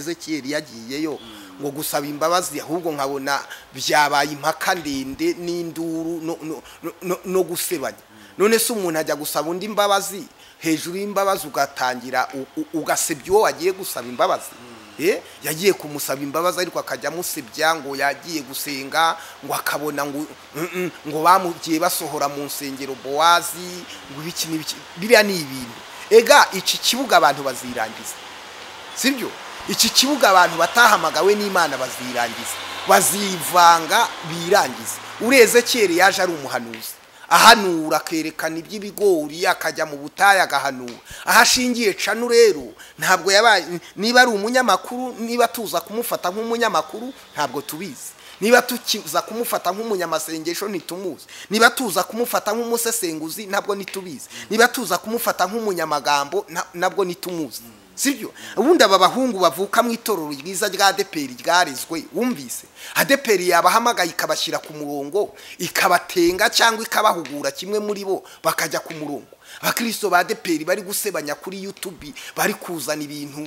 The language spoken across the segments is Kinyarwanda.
ezekiyeri yagiyeyo ngo gusaba imbabazi ahubwo nkabona byabaye impaka ndende n'induru no- no- no- no- no gusebanya none se umuntu ajya gusaba undi imbabazi hejuru y'imbabazi ugatangira u- u- ugasebya uwo wagiye gusaba imbabazi Eh, yagiye kumusaba imbabazi ariko akajya amusebya ngo yagiye gusenga ngo akabona ngo mm, mm, ngo bamugiye basohora mu nsengero bowazi ngo ibiki n'ibiki biriya ni ibintu ega iki kibuga abantu bazirangiza sibyo iki kibuga abantu batahamagawe n'imana bazirangiza bazivanga birangiza ureze kere yaje ari umuhanuzi ahanura akerekana iby'ibigori akajya mu butayu agahanura aho ashingiye canu rero ntabwo yabaye niba ari umunyamakuru niba tuza kumufata nk'umunyamakuru ntabwo tubizi niba tuza kumufata nk'umunyamasengesho ntitumuzi niba tuza kumufata nk'umusesenguzi nabwo ntitubizi niba tuza kumufata nk'umunyamagambo na- nabwo ntitumuzi sibyo ubundi aba bahungu bavuka mu itorero ryiza rya adeperi ryarezwe wumvise adeperi yabahamagaye ikabashyira ku murongo ikabatenga cyangwa ikabahugura kimwe muri bo bakajya ku murongo abakristo ba adeperi bari gusebanya kuri yutubi bari kuzana ibintu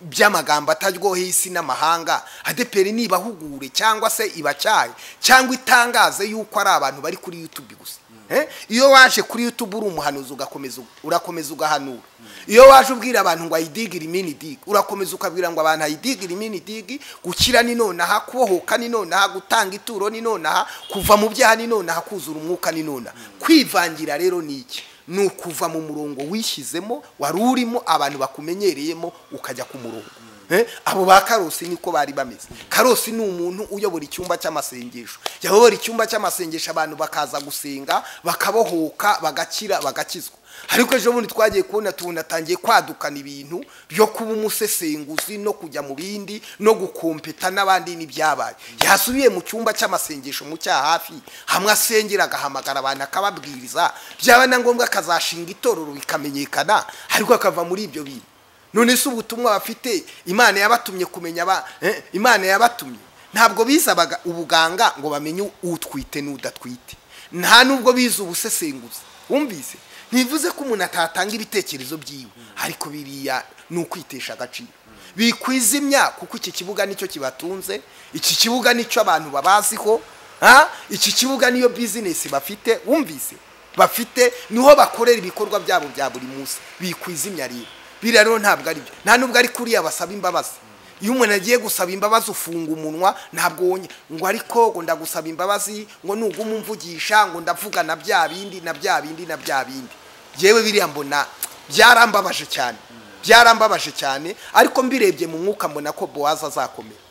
by'amagambo ataryoheye isi n'amahanga adeperi nibahugure cyangwa se ibacyaye cyangwa itangaze yuko ari abantu bari kuri yutubi gusa Eh? iyo waje kuri yutubu uri umuhanuzi ugakomeza urakomeza ugahanura iyo waje ubwira abantu ngo ayidigire imini digi urakomeza ukabwira ngo abantu ayidigire imini digi gukira ni nonaha kubohoka ni nonaha gutanga ituro ni nonaha kuva mu byaha ni nonaha kuzura umwuka ni nonaha kwivangira rero ni iki ni ukuva mu murongo wishyizemo wari urimo abantu bakumenyereyemo ukajya ku murongo Eh, abo ba karosi niko bari bameze karosi ni umuntu uyobora icyumba cy'amasengesho yayobora icyumba cy'amasengesho abantu bakaza gusenga bakabohoka bagakira bagakizwa ariko ejo bundi twagiye kubona tubona atangiye kwadukana ibintu byo kuba umusesenguzi no kujya mu bindi no gukompeta n'abandi n'ibyabaye yasubiye mu cyumba cy'amasengesho mu cya hafi hamwe asengera agahamagara abantu akababwiriza byaba na ngombwa akazashinga itorero bikamenyekana ariko akava muri ibyo bintu none se ubutumwa bafite imana yabatumye kumenya aba eh, imana yabatumye ntabwo bizabaga ubuganga ngo bamenye utwite n'udatwite nta nubwo bize ubusesenguzi wumvise ntibivuze ko umuntu atatanga ibitekerezo byiwe ariko biriya ni ukwitesha agaciro bikwizimya kuko iki kibuga nicyo kibatunze iki kibuga nicyo abantu babaziho ha? iki kibuga niyo bizinesi bafite wumvise bafite niho bakorera ibikorwa byabo bya buri munsi bikwizimya rero biriya rero ntabwo ari byo nta nubwo ari kuriya basaba imbabazi iyo umuntu agiye gusaba imbabazi ufunga umunwa ntabwo wonye ngo ariko ngo ndagusaba imbabazi ngo nuguma umvugisha ngo ndavuga na bya bindi na bya bindi na bya bindi yewe biriya mbona byarambabaje cyane byarambabaje cyane ariko mbirebye mu mwuka mbona ko bowazi azakomera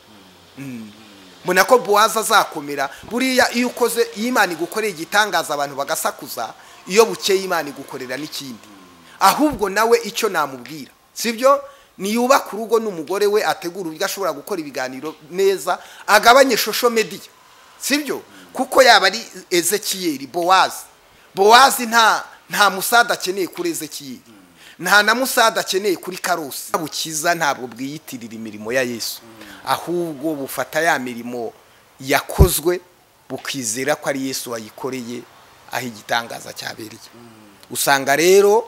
mbona ko bowazi azakomera buriya iyo ukoze iyo imana igukoreye igitangaza abantu bagasakuza iyo bukeye imana igukorera n'ikindi ahubwo nawe icyo namubwira sibyo niyubaka urugo n'umugore we ategura uburyo ashobora gukora ibiganiro neza agabanye shosho mediya sibyo kuko yaba ari ezekiyeri bowazi bowazi nta nta musada akeneye kuri ezekiyeri nta na musada akeneye kuri karosi bukiza ntabwo bwiyitirira imirimo ya yesu ahubwo bufata ya mirimo yakozwe bukizera ko ari yesu wayikoreye aho igitangaza cyabereye usanga rero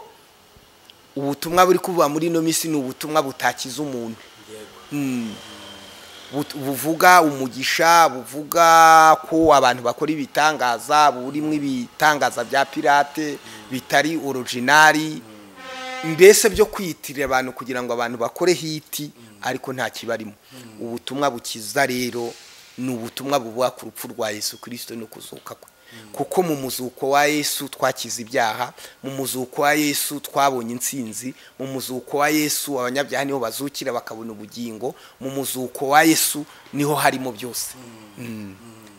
ubutumwa buri kuva muri ino minsi ni ubutumwa butakiza umuntu Mm. But- buvuga umugisha buvuga ko abantu bakora ibitangaza burimo ibitangaza bya pirate bitari orojinari mbese byo kwiyitirira abantu kugira ngo abantu bakore hiti ariko nta kibarimo ubutumwa bukiza rero ni ubutumwa buvuga ku rupfu rwa yesu kirisito no kuzuka kwe kuko mu muzuko wa yesu twakize ibyaha mu muzuko wa yesu twabonye intsinzi mu muzuko wa yesu abanyabyaha niho bazukira bakabona ubugingo mu muzuko wa yesu niho harimo byose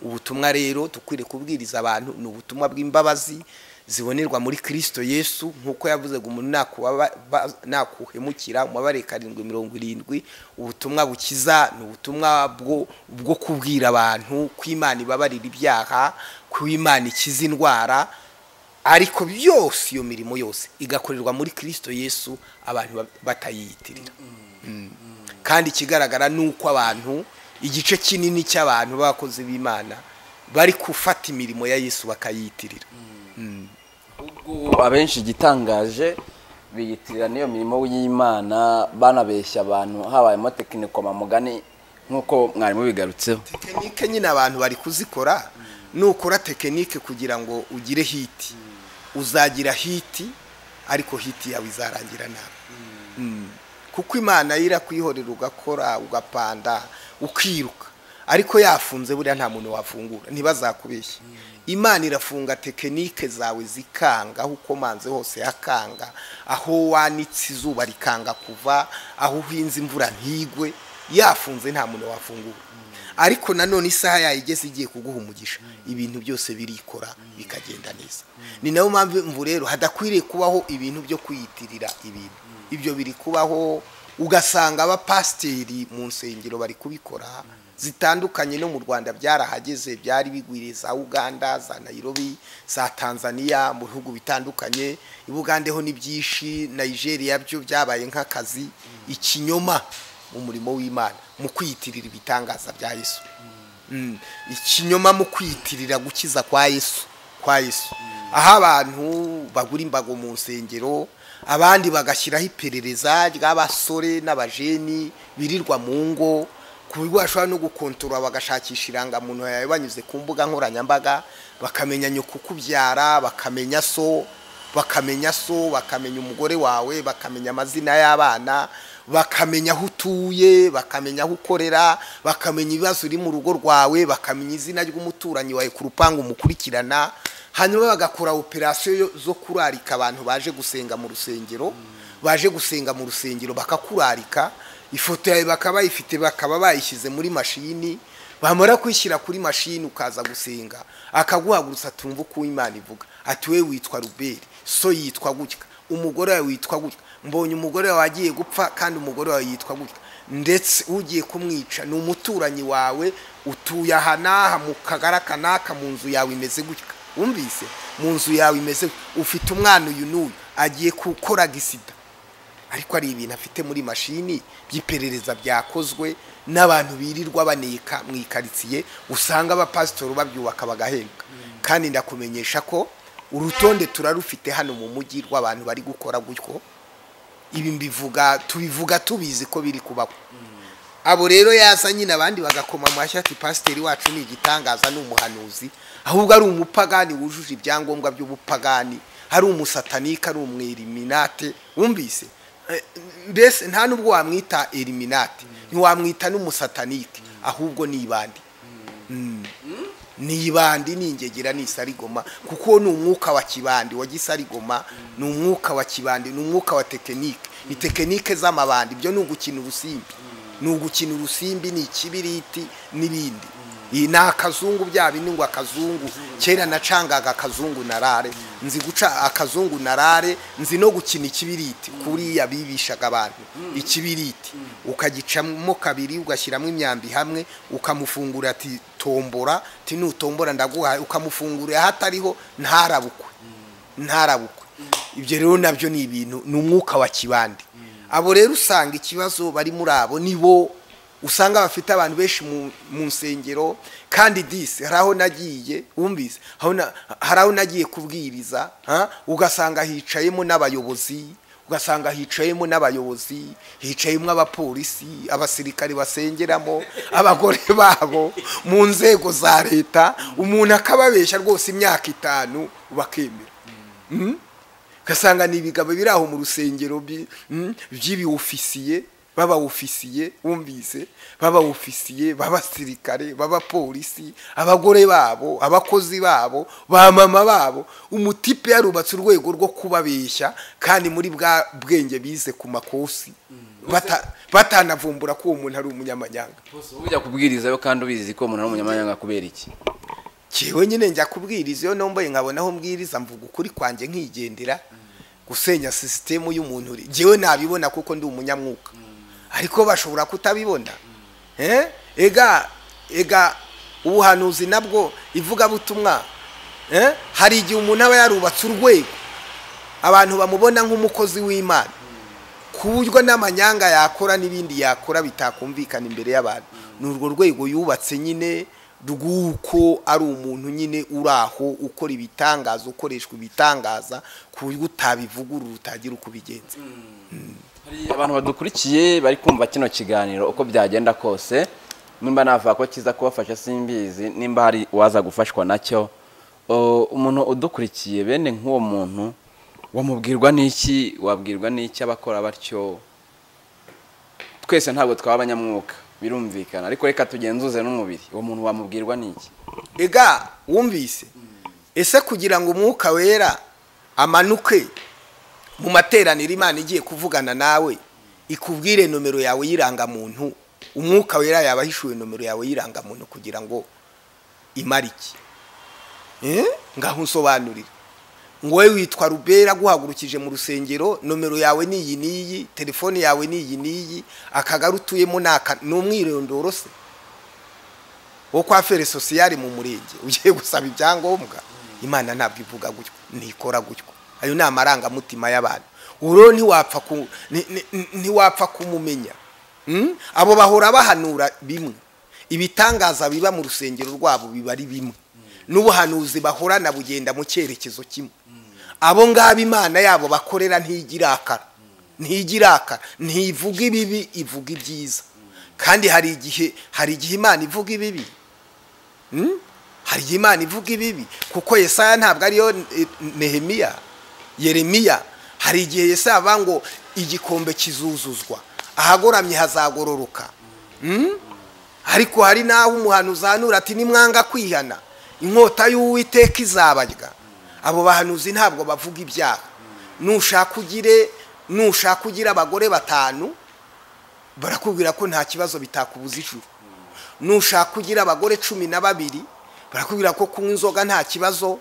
ubutumwa rero dukwiriye kubwiriza abantu ni ubutumwa bw'imbabazi zibonerwa muri kirisito yesu nk'uko yavuze ngo umuntu nakubaba- ba- nakuhemukira umubare karindwi mirongo irindwi ubutumwa bukiza ni ubutumwa bwo bwo kubwira abantu ko imana ibabarira ibyaha ko imana ikiza indwara ariko byose iyo mirimo yose igakorerwa muri kirisito yesu abantu ba- batayiyitirira kandi ikigaragara ni uko abantu igice kinini cy'abantu b'abakozi b'imana bari gufata imirimo ya yesu bakayiyitirira ubwo abenshi igitangaje biyitirira n'iyo mirimo y'imana banabeshya abantu habayemo tekiniko mugani nk'uko mwarimu bigarutseho tekinike nyine abantu bari kuzikora nukora tekinike kugira ngo ugire hiti uzagira hiti ariko hiti yawe izarangira nawe kuko imana yo irakuyihorera ugakora ugapanda ukiruka ariko yafunze buriya nta muntu wafungura ntibazakubeshye imana irafunga tekinike zawe zikanga aho ukomanze hose hakanga aho wanitse izuba rikanga kuva aho uhinze imvura ntigwe yafunze nta muntu wafungura ariko nanone isaha yayigeze igiye kuguha umugisha ibintu byose birikora bikagenda neza ni nayo mpamvu rero hadakwiriye kubaho ibintu byo kwiyitirira ibintu ibyo biri kubaho ugasanga abapasiteri mu nsengero bari kubikora zitandukanye no mu rwanda byarahageze byari bigwiriye za uganda za nayirobi za tanzania mu bihugu bitandukanye i bugande ho ni byinshi nigeria byo byabaye nk'akazi ikinyoma mu murimo w'imana mu kwiyitirira ibitangaza bya yesu Mm. ikinyoma mu kwiyitirira gukiza kwa yesu kwa yesu aho abantu bagura imbago mu nsengero abandi bagashyiraho iperereza ry'abasore n'abajeni birirwa mu ngo ku buryo bashobora no gukontorora bagashakisha irangamuntu yawe banyuze ku mbuga nkoranyambaga bakamenya nyoko ukubyara bakamenya so bakamenya so bakamenya umugore wawe bakamenya amazina y'abana bakamenya aho utuye bakamenya aho ukorera bakamenya ibibazo uri mu rugo rwawe bakamenya izina ry'umuturanyi wawe ku rupangu umukurikirana hanyuma bagakora operasiyo zo kurarika abantu baje gusenga mu rusengero baje gusenga mu rusengero bakakurarika ifoto yawe bakaba bayifite bakaba bayishyize muri mashini bamara kwishyira kuri mashini ukaza gusenga akaguhagurutsa atumva uko imana ivuga ati we witwa ruberi so yitwa gutya umugore wawe witwa gutya mbonye umugore wawe agiye gupfa kandi umugore wawe yitwa gutya ndetse ugiye kumwica ni umuturanyi wawe utuye aha n'aha mu kagara aka n'aka mu nzu yawe imeze gutya wumvise mu nzu yawe imeze gutya ufite umwana uyu n'uyu agiye gukora gisida ariko ari ibintu afite muri mashini by'iperereza byakozwe n'abantu birirwa baneka mu ikaritsiye usanga abapasitori babyubaka bagahembwa kandi ndakumenyesha ko urutonde turarufite hano mu mujyi rw'abantu bari gukora gutyo ibi mbivuga tubivuga tubizi ko biri kubaho abo rero yaza nyine abandi bagakoma amashyi ati pasiteri wacu ni igitangaza ni umuhanuzi ahubwo ari umupagani wujuje ibyangombwa by'ubupagani hari umusatanika ari umweriminate wumvise Eh, mbese nta nubwo wamwita eriminate ntiwamwita n'umusatanike ahubwo ni ibandi Mm. ni ibandi ni ingegera ni isarigoma kuko ni umwuka wa kibandi wa gisarigoma ni umwuka wa kibandi ni umwuka wa tekinike ni tekinike z'amabandi ibyo ni ugukina urusimbi ni ugukina urusimbi ni ikibiriti n'ibindi Iyi ni akazungu bya bindi ngo akazungu kera nacangaga akazungu na rare nzi guca akazungu na rare nzi no gukina ikibiriti kuriya bibishaga abantu ikibiriti ukagicamo kabiri ugashyiramo imyambi hamwe ukamufungura ati tombora ati nutombora ndaguhaye ukamufungura ahatariho ntarabukwe ntarabukwe ibyo rero nabyo ni ibintu ni umwuka wa kibande abo rero usanga ikibazo bari muri abo ni bo usanga bafite abantu benshi mu- mu nsengero kandi disi hari aho nagiye wumvise aho na- hari aho nagiye kubwiriza ha? ugasanga hicayemo n'abayobozi ugasanga hicayemo n'abayobozi hicayemo abapolisi abasirikari basengeramo abagore babo mu nzego za leta umuntu akababeshya rwose imyaka itanu bakemera Mm? ugasanga ni ibigabo biri aho mu rusengero bi- mm, by'ibiwufisiye b'abawufisiye wumvise b'abawufisiye b'abasirikare b'abapolisi abagore babo abakozi babo ba mama babo umutipe yarubatse urwego rwo kubabeshya kandi muri bwa bwenge bize ku makosi Bata- batanavumbura ko uwo muntu ari umunyamanyanga ujya kubwirizayo kandi ubizi ko umuntu ari umunyamahanga kubera iki Jewe nyine njya kubwiriza iyo nomboye nkabona aho mbwiriza mvuga ukuri kwanjye nkigendera gusenya sisitemu y'umuntu uri jewe nabibona kuko ndi umunyamwuka ariko bashobora kutabibona Eh? ega ega ubuhanuzi nabwo ivugabutumwa Eh? hari igihe umuntu aba yarubatse urwego abantu bamubona nk'umukozi w'imana ku buryo n'amanyanga yakora n'ibindi yakora bitakumvikana imbere y'abantu ni urwo rwego yubatse nyine rw'uko ari umuntu nyine uri aho ukora ibitangaza ukoreshwa ibitangaza ku buryo utabivugurura utagira uko ubigenza Hari abantu badukurikiye bari kumva kino kiganiro uko byagenda kose nimba navuga ko kiza kubafasha simbizi nimba hari uwaza gufashwa nacyo O, umuntu udukurikiye bene nk'uwo muntu wamubwirwa n'iki wabwirwa n'iki abakora batyo twese ntabwo twaba abanyamwuka birumvikana ariko reka tugenzuze n'umubiri uwo muntu wamubwirwa n'iki ega wumvise ese kugira ngo umwuka wera amanuke mu materaniro imana igiye kuvugana nawe ikubwire nomero yawe y'irangamuntu umwuka wera yaba ahishuwe nomero yawe y'irangamuntu kugira ngo imare iki Eh? ngaho unsobanurire ngo wowe witwa rubera guhagurukije mu rusengero nomero yawe ni iyi n'iyi telefone yawe ni iyi n'iyi akagari utuyemo ni aka ni umwirondoro se wo kwa fere sosiyale mu murenge ugiye gusaba ibyangombwa imana ntabwo ivuga gutyo ntikora gutyo ayo ni amarangamutima y'abantu uro ntiwapfa ku- ni- ni- ntiwapfa kumumenya Mm? abo bahora bahanura bimwe ibitangaza biba mu rusengero rwabo biba ari bimwe n'ubuhanuzi bahorana bugenda mu cyerekezo kimwe abo ngabo imana yabo bakorera ntigirakara ntigirakara ntivuga ibibi ivuga ibyiza kandi hari igihe hari igihe imana ivuga ibibi Mm? hari igihe imana ivuga ibibi kuko yesaya ntabwo ariyo eh, nehemiya yeremiya hari igihe yesaya avuga ngo igikombe kizuzuzwa ahagoramye hazagororoka Mm? ariko hari n'aho umuhanuzi ahanura ati nimwanga kwihana inkota y'uwiteka izabarya abo bahanuzi ntabwo bavuga ibyaha nushaka ugire nushaka ugire abagore batanu barakubwira ko nta kibazo bitakubuza ijuru nushaka ugira abagore cumi na babiri barakubwira ko kunywa inzoga nta kibazo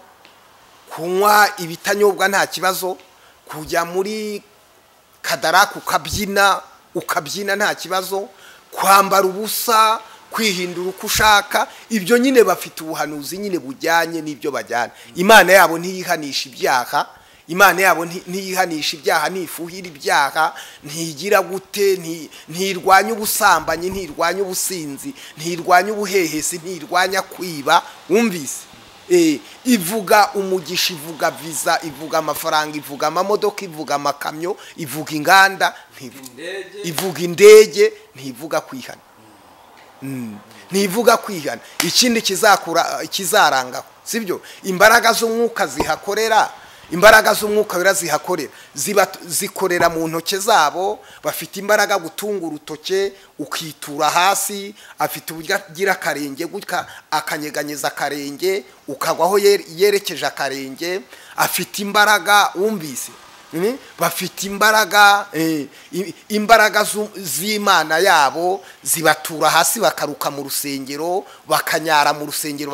kunywa ibitanyobwa nta kibazo kujya muri kadaraka ukabyina ukabyina nta kibazo kwambara ubusa kwihindura uko ushaka ibyo nyine bafite ubuhanuzi nyine bujyanye n'ibyo bajyana imana yabo ntiyihanisha ibyaha imana yabo nti- ntiyihanisha ibyaha ntifuhira ibyaha ntigira gute nti- ntirwanya ubusambanyi ntirwanya ubusinzi ntirwanya ubuhehesi ntirwanya kwiba wumvise Eh, ivuga umugisha ivuga visa ivuga amafaranga ivuga amamodoka ivuga amakamyo ivuga inganda ntivu- ivuga indege ntivuga kwihana Mm. ntivuga kwihana ikindi kizakura kizarangaho sibyo imbaraga z'umwuka zihakorera imbaraga z'umwuka wera zihakorera ziba zikorera mu ntoke zabo bafite imbaraga gutunga urutoke ukitura hasi afite uburyo agira akarenge gutya akanyeganyeza akarenge ukagwaho yere- yerekeje akarenge afite imbaraga wumvise Mm, bafite imbaraga eh, i- imbaraga zu- z'imana yabo zibatura hasi bakaruka mu rusengero bakanyara mu rusengero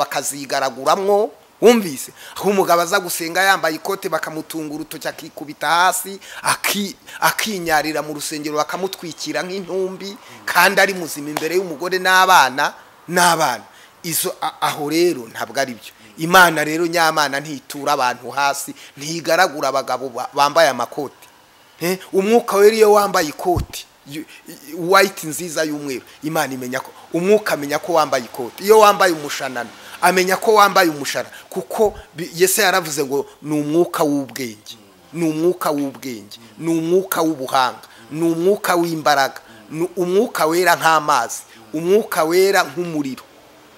bakazigaraguramwo wumvise aho umugabo aza gusenga yambaye ikote bakamutunga urutoki akikubita hasi aki- akinyarira mu rusengero bakamutwikira nk'intumbi kandi ari muzima imbere y'umugore n'abana n'abana izo a- aho rero ntabwo ari byo imana rero nyamana ntitura abantu hasi ntigaragura abagabo ba- bambaye amakoti Eh, umwuka wera iyo wambaye ikoti y- y- white nziza y'umweru imana imenya ko umwuka amenya ko wambaye ikoti iyo wambaye umushanana amenya ko wambaye umushara kuko bi- yese yaravuze ngo ni umwuka w'ubwenge ni umwuka w'ubwenge ni umwuka w'ubuhanga ni umwuka w'imbaraga ni umwuka wera nk'amazi umwuka wera nk'umuriro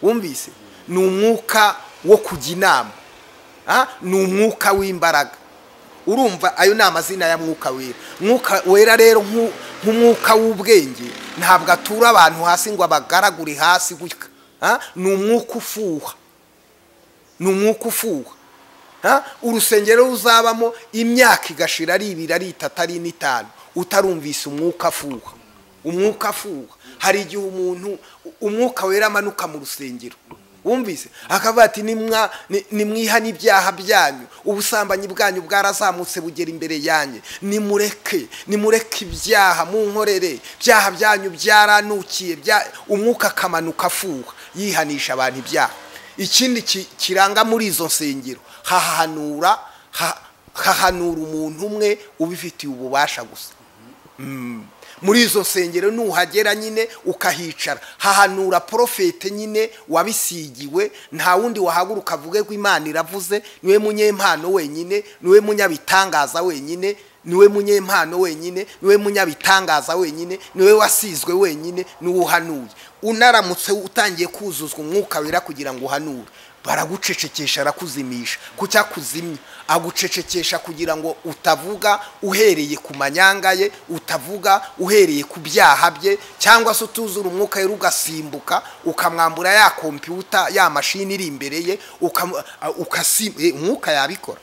wumvise ni umwuka wo kujya inama Ah, ni umwuka w'imbaraga urumva ayo ni amazina ya mwuka wera mwuka wera rero nk'u- nk'umwuka w'ubwenge ntabwo atura abantu hasi ngo abagaragure hasi gutya Ah, ni umwuka ufuha ni umwuka ufuha Ha? urusengero ruzabamo imyaka igashira ari ibiri ari itatu ari n'itanu utarumvise umwuka afuha umwuka afuha hari igihe umuntu umwuka wera amanuka mu rusengero wumvise akavuga ati "Nimwa- ni- nimwihane ibyaha byanyu ubusambanyi bwanyu bwarazamutse bugera imbere yanyu nimureke nimureke ibyaha munkorere ibyaha byanyu byaranukiye bya-" umwuka akamanuka afuha yihanisha abantu ibyaha ikindi ki- kiranga muri izo nsengero hahanura ha- hahanura umuntu umwe ubifitiye ububasha gusa muri izo nsengero nuhagera nyine ukahicara hahanura porofete nyine wabisigiwe nta wundi wahaguruka avuge ko imana iravuze niwe munyempano wenyine niwe munyabitangaza wenyine niwe munyempano wenyine niwe munyabitangaza wenyine niwe wasizwe wenyine niwe uhanuye unaramutse utangiye kuzuzwa umwuka wera kugira ngo uhanure baragucecekesha arakuzimisha kucya kuzimya agucecekesha kugira ngo utavuga uhereye ku manyanga ye utavuga uhereye ku byaha bye cyangwa se utuzura umwuka wera ugasimbuka ukamwambura ya kompiyuta ya mashini iri imbere ye ukamu- a- ukasim- eh, umwuka yabikora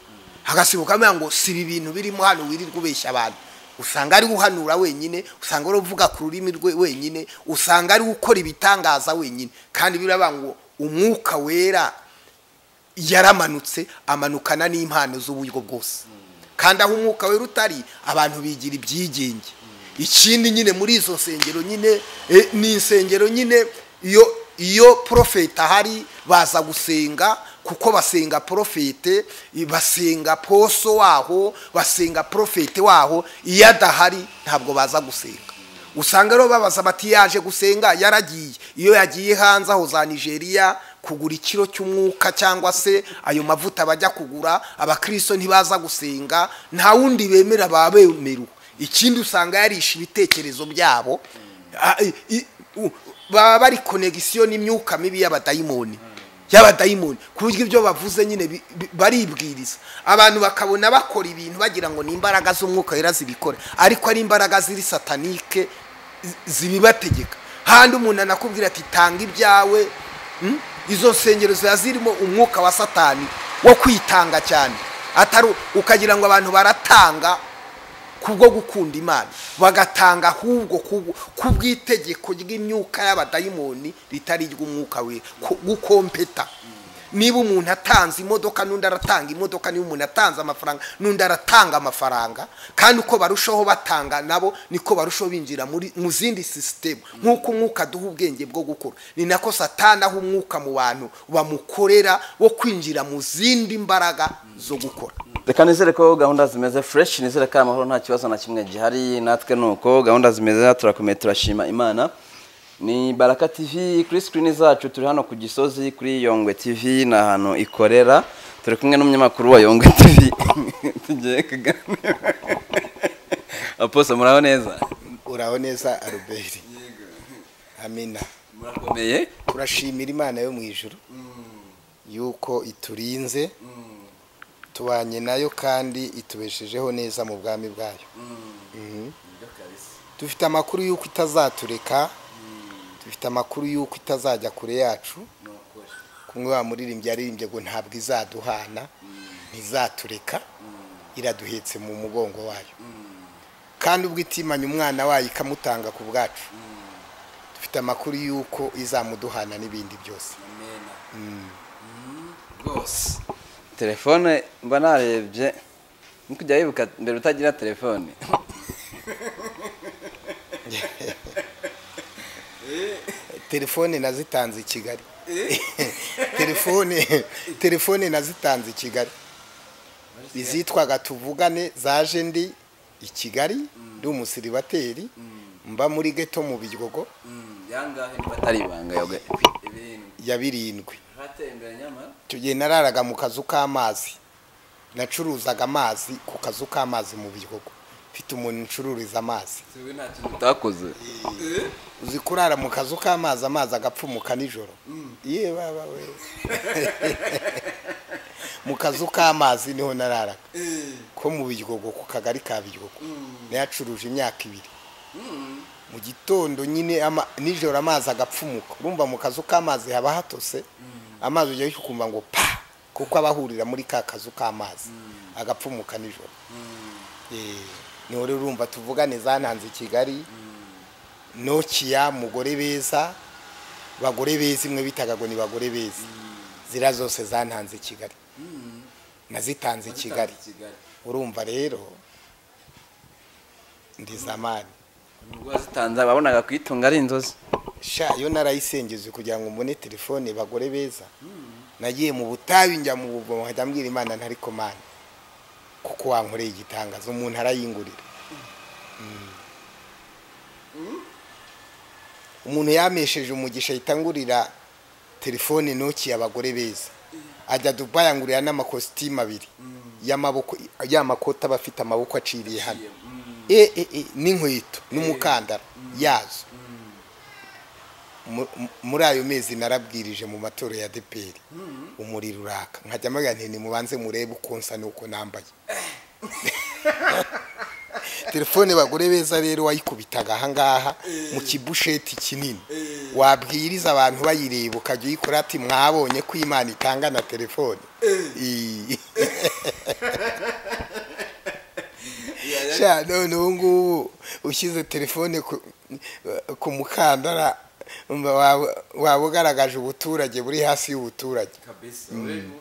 agasimbuka amuha ngo si ibi bintu birimo hano wirirwa ubeshya abantu usanga ari guhanura wenyine usanga ari uvuga ku rurimi rwe wenyine usanga ari gukora ibitangaza wenyine kandi biravuga ngo umwuka wera yaramanutse amanukana n'impano z'uburyo bwose kandi aho umwuka wera utari abantu bigira ibyigenge ikindi nyine muri izo nsengero nyine eh, ni insengero nyine iyo iyo porofeti ahari baza gusenga kuko basenga porofete basenga poso waho basenga porofete waho iyo adahari ntabwo baza gusenga usanga rero babaza bati yaje gusenga yaragiye iyo yagiye hanze aho za nigeria kugura ikiro cy'umwuka cyangwa se ayo mavuta bajya kugura abakristo ntibaza gusenga nta wundi bemera baba bemerewe ikindi usanga yarishe ibitekerezo byabo Ah, i- i- u- baba bari konegisiyo n'imyuka mibi y'abadayimoni y'abadayimoni ku buryo ibyo bavuze nyine bi- bi- baribwiriza abantu bakabona bakora ibintu bagira ngo ni imbaraga z'umwuka wera zibikora ariko ari imbaraga ziri satanike zi- zibibategeka handi umuntu anakubwira ati tanga ibyawe mm? izo nsengero ziba zirimo umwuka wa satani wo kwitanga cyane atari ukagira ngo abantu baratanga kubwo gukunda imana bagatanga ahubwo ku- kubw'itegeko ry'imyuka y'abadayimoni ritari iry'umwuka we ku- gukompeta niba umuntu atanze imodoka n'undi aratanga imodoka niba umuntu atanze amafaranga n'undi aratanga amafaranga kandi uko barushaho batanga nabo niko barushaho binjira muri mu zindi sisitemu nk'uko umwuka aduha ubwenge bwo gukora ni nako satani aho umwuka mu bantu bamukorera wo kwinjira mu zindi mbaraga zo gukora reka nizere ko gahunda zimeze fresh nizere ko amahoro nta kibazo na kimwe gihari natwe ni uko gahunda zimeze turakomeye turashima imana ni baraka tv kuri sikirini zacu turi hano ku gisozi kuri yongwe tv ni ahantu ikorera turi kumwe n'umunyamakuru wa yongwe tv tugiye kuganira aposo muraho neza uraho neza aruberi amina murakomeye turashimira imana yo mu ijuru yuko iturinze tubanye nayo kandi itubeshejeho neza mu bwami bwayo Mhm. dufite amakuru y'uko itazatureka dufite amakuru y'uko itazajya kure yacu kumwe wa muririmbyi yaririmbye ngo ntabwo izaduhana ntizatureka iraduhetse mu mugongo wayo kandi ubwo itimanye umwana wayo ikamutanga ku bwacu dufite amakuru y'uko izamuduhana n'ibindi byose rwose telefone mba narebye ni kujya wibuka mbere utagira telefone telefone nazitanze i kigali telefone telefone nazitanze i kigali izitwaga tuvugane zaje ndi i kigali ndi umusiribateri mba muri geto mu biryogo yangahe niba atari ibanga yoga ibintu ya birindwi hatembera nyamara icyo gihe nararaga mu kazu k'amazi nacuruzaga amazi ku kazu k'amazi mu biryogo mfite umuntu uncururiza amazi siwe nta kintu utakoze uzi kurara mu kazu k'amazi amazi agapfumuka nijoro ye baba we mu kazu k'amazi niho nararaga ko mu biryogo ku kagari ka biryogo nayacuruje imyaka ibiri mu gitondo nyine ama- nijoro amazi agapfumuka urumva mu kazu k'amazi haba hatose amazi ujya ukumva ngo pa kuko aba ahurira muri ka kazu k'amazi agapfumuka nijoro Eh, niho rero urumva tuvugane zananze i kigali nokiya mugore beza bagore beza imwe bitaga ngo ni bagore beza zira zose zantanze i kigali nazitanze i kigali urumva rero ndi zamani ubwo wazitanze wabonaga kuyitunga ari inzozi sha iyo narayisengeze kugira ngo mbone telefone bagore beza nagiye mu butabi njya mu buvumo nkajya mbwira imana ntari komani kuko wankoreye igitangazo umuntu arayingurira umuntu yamesheje umugisha yitangurira telefone ntoki abagore beza ajya dubayi angurira n'amakositimu abiri y'amaboko y'amakoti aba afite amaboko aciriye hano e e e n'inkweto n'umukandara yazo Mu- mu- muri ayo mezi narabwirije mu matora ya deperi umuriro uraka nkajya mpaga nti nimubanze murebe uko nsa n'uko nambaye telefone bagore beza rero wayikubitaga ahangaha mu kibusheti kinini wabwiriza abantu bayireba ukajya uyikora ati mwabonye ko imana itanga na telefone Ii. sha none ubu ngubu ushyize telefone ku- ku mukandara umva waba- waba ugaragaje ubuturage buri hasi y'ubuturage kabisa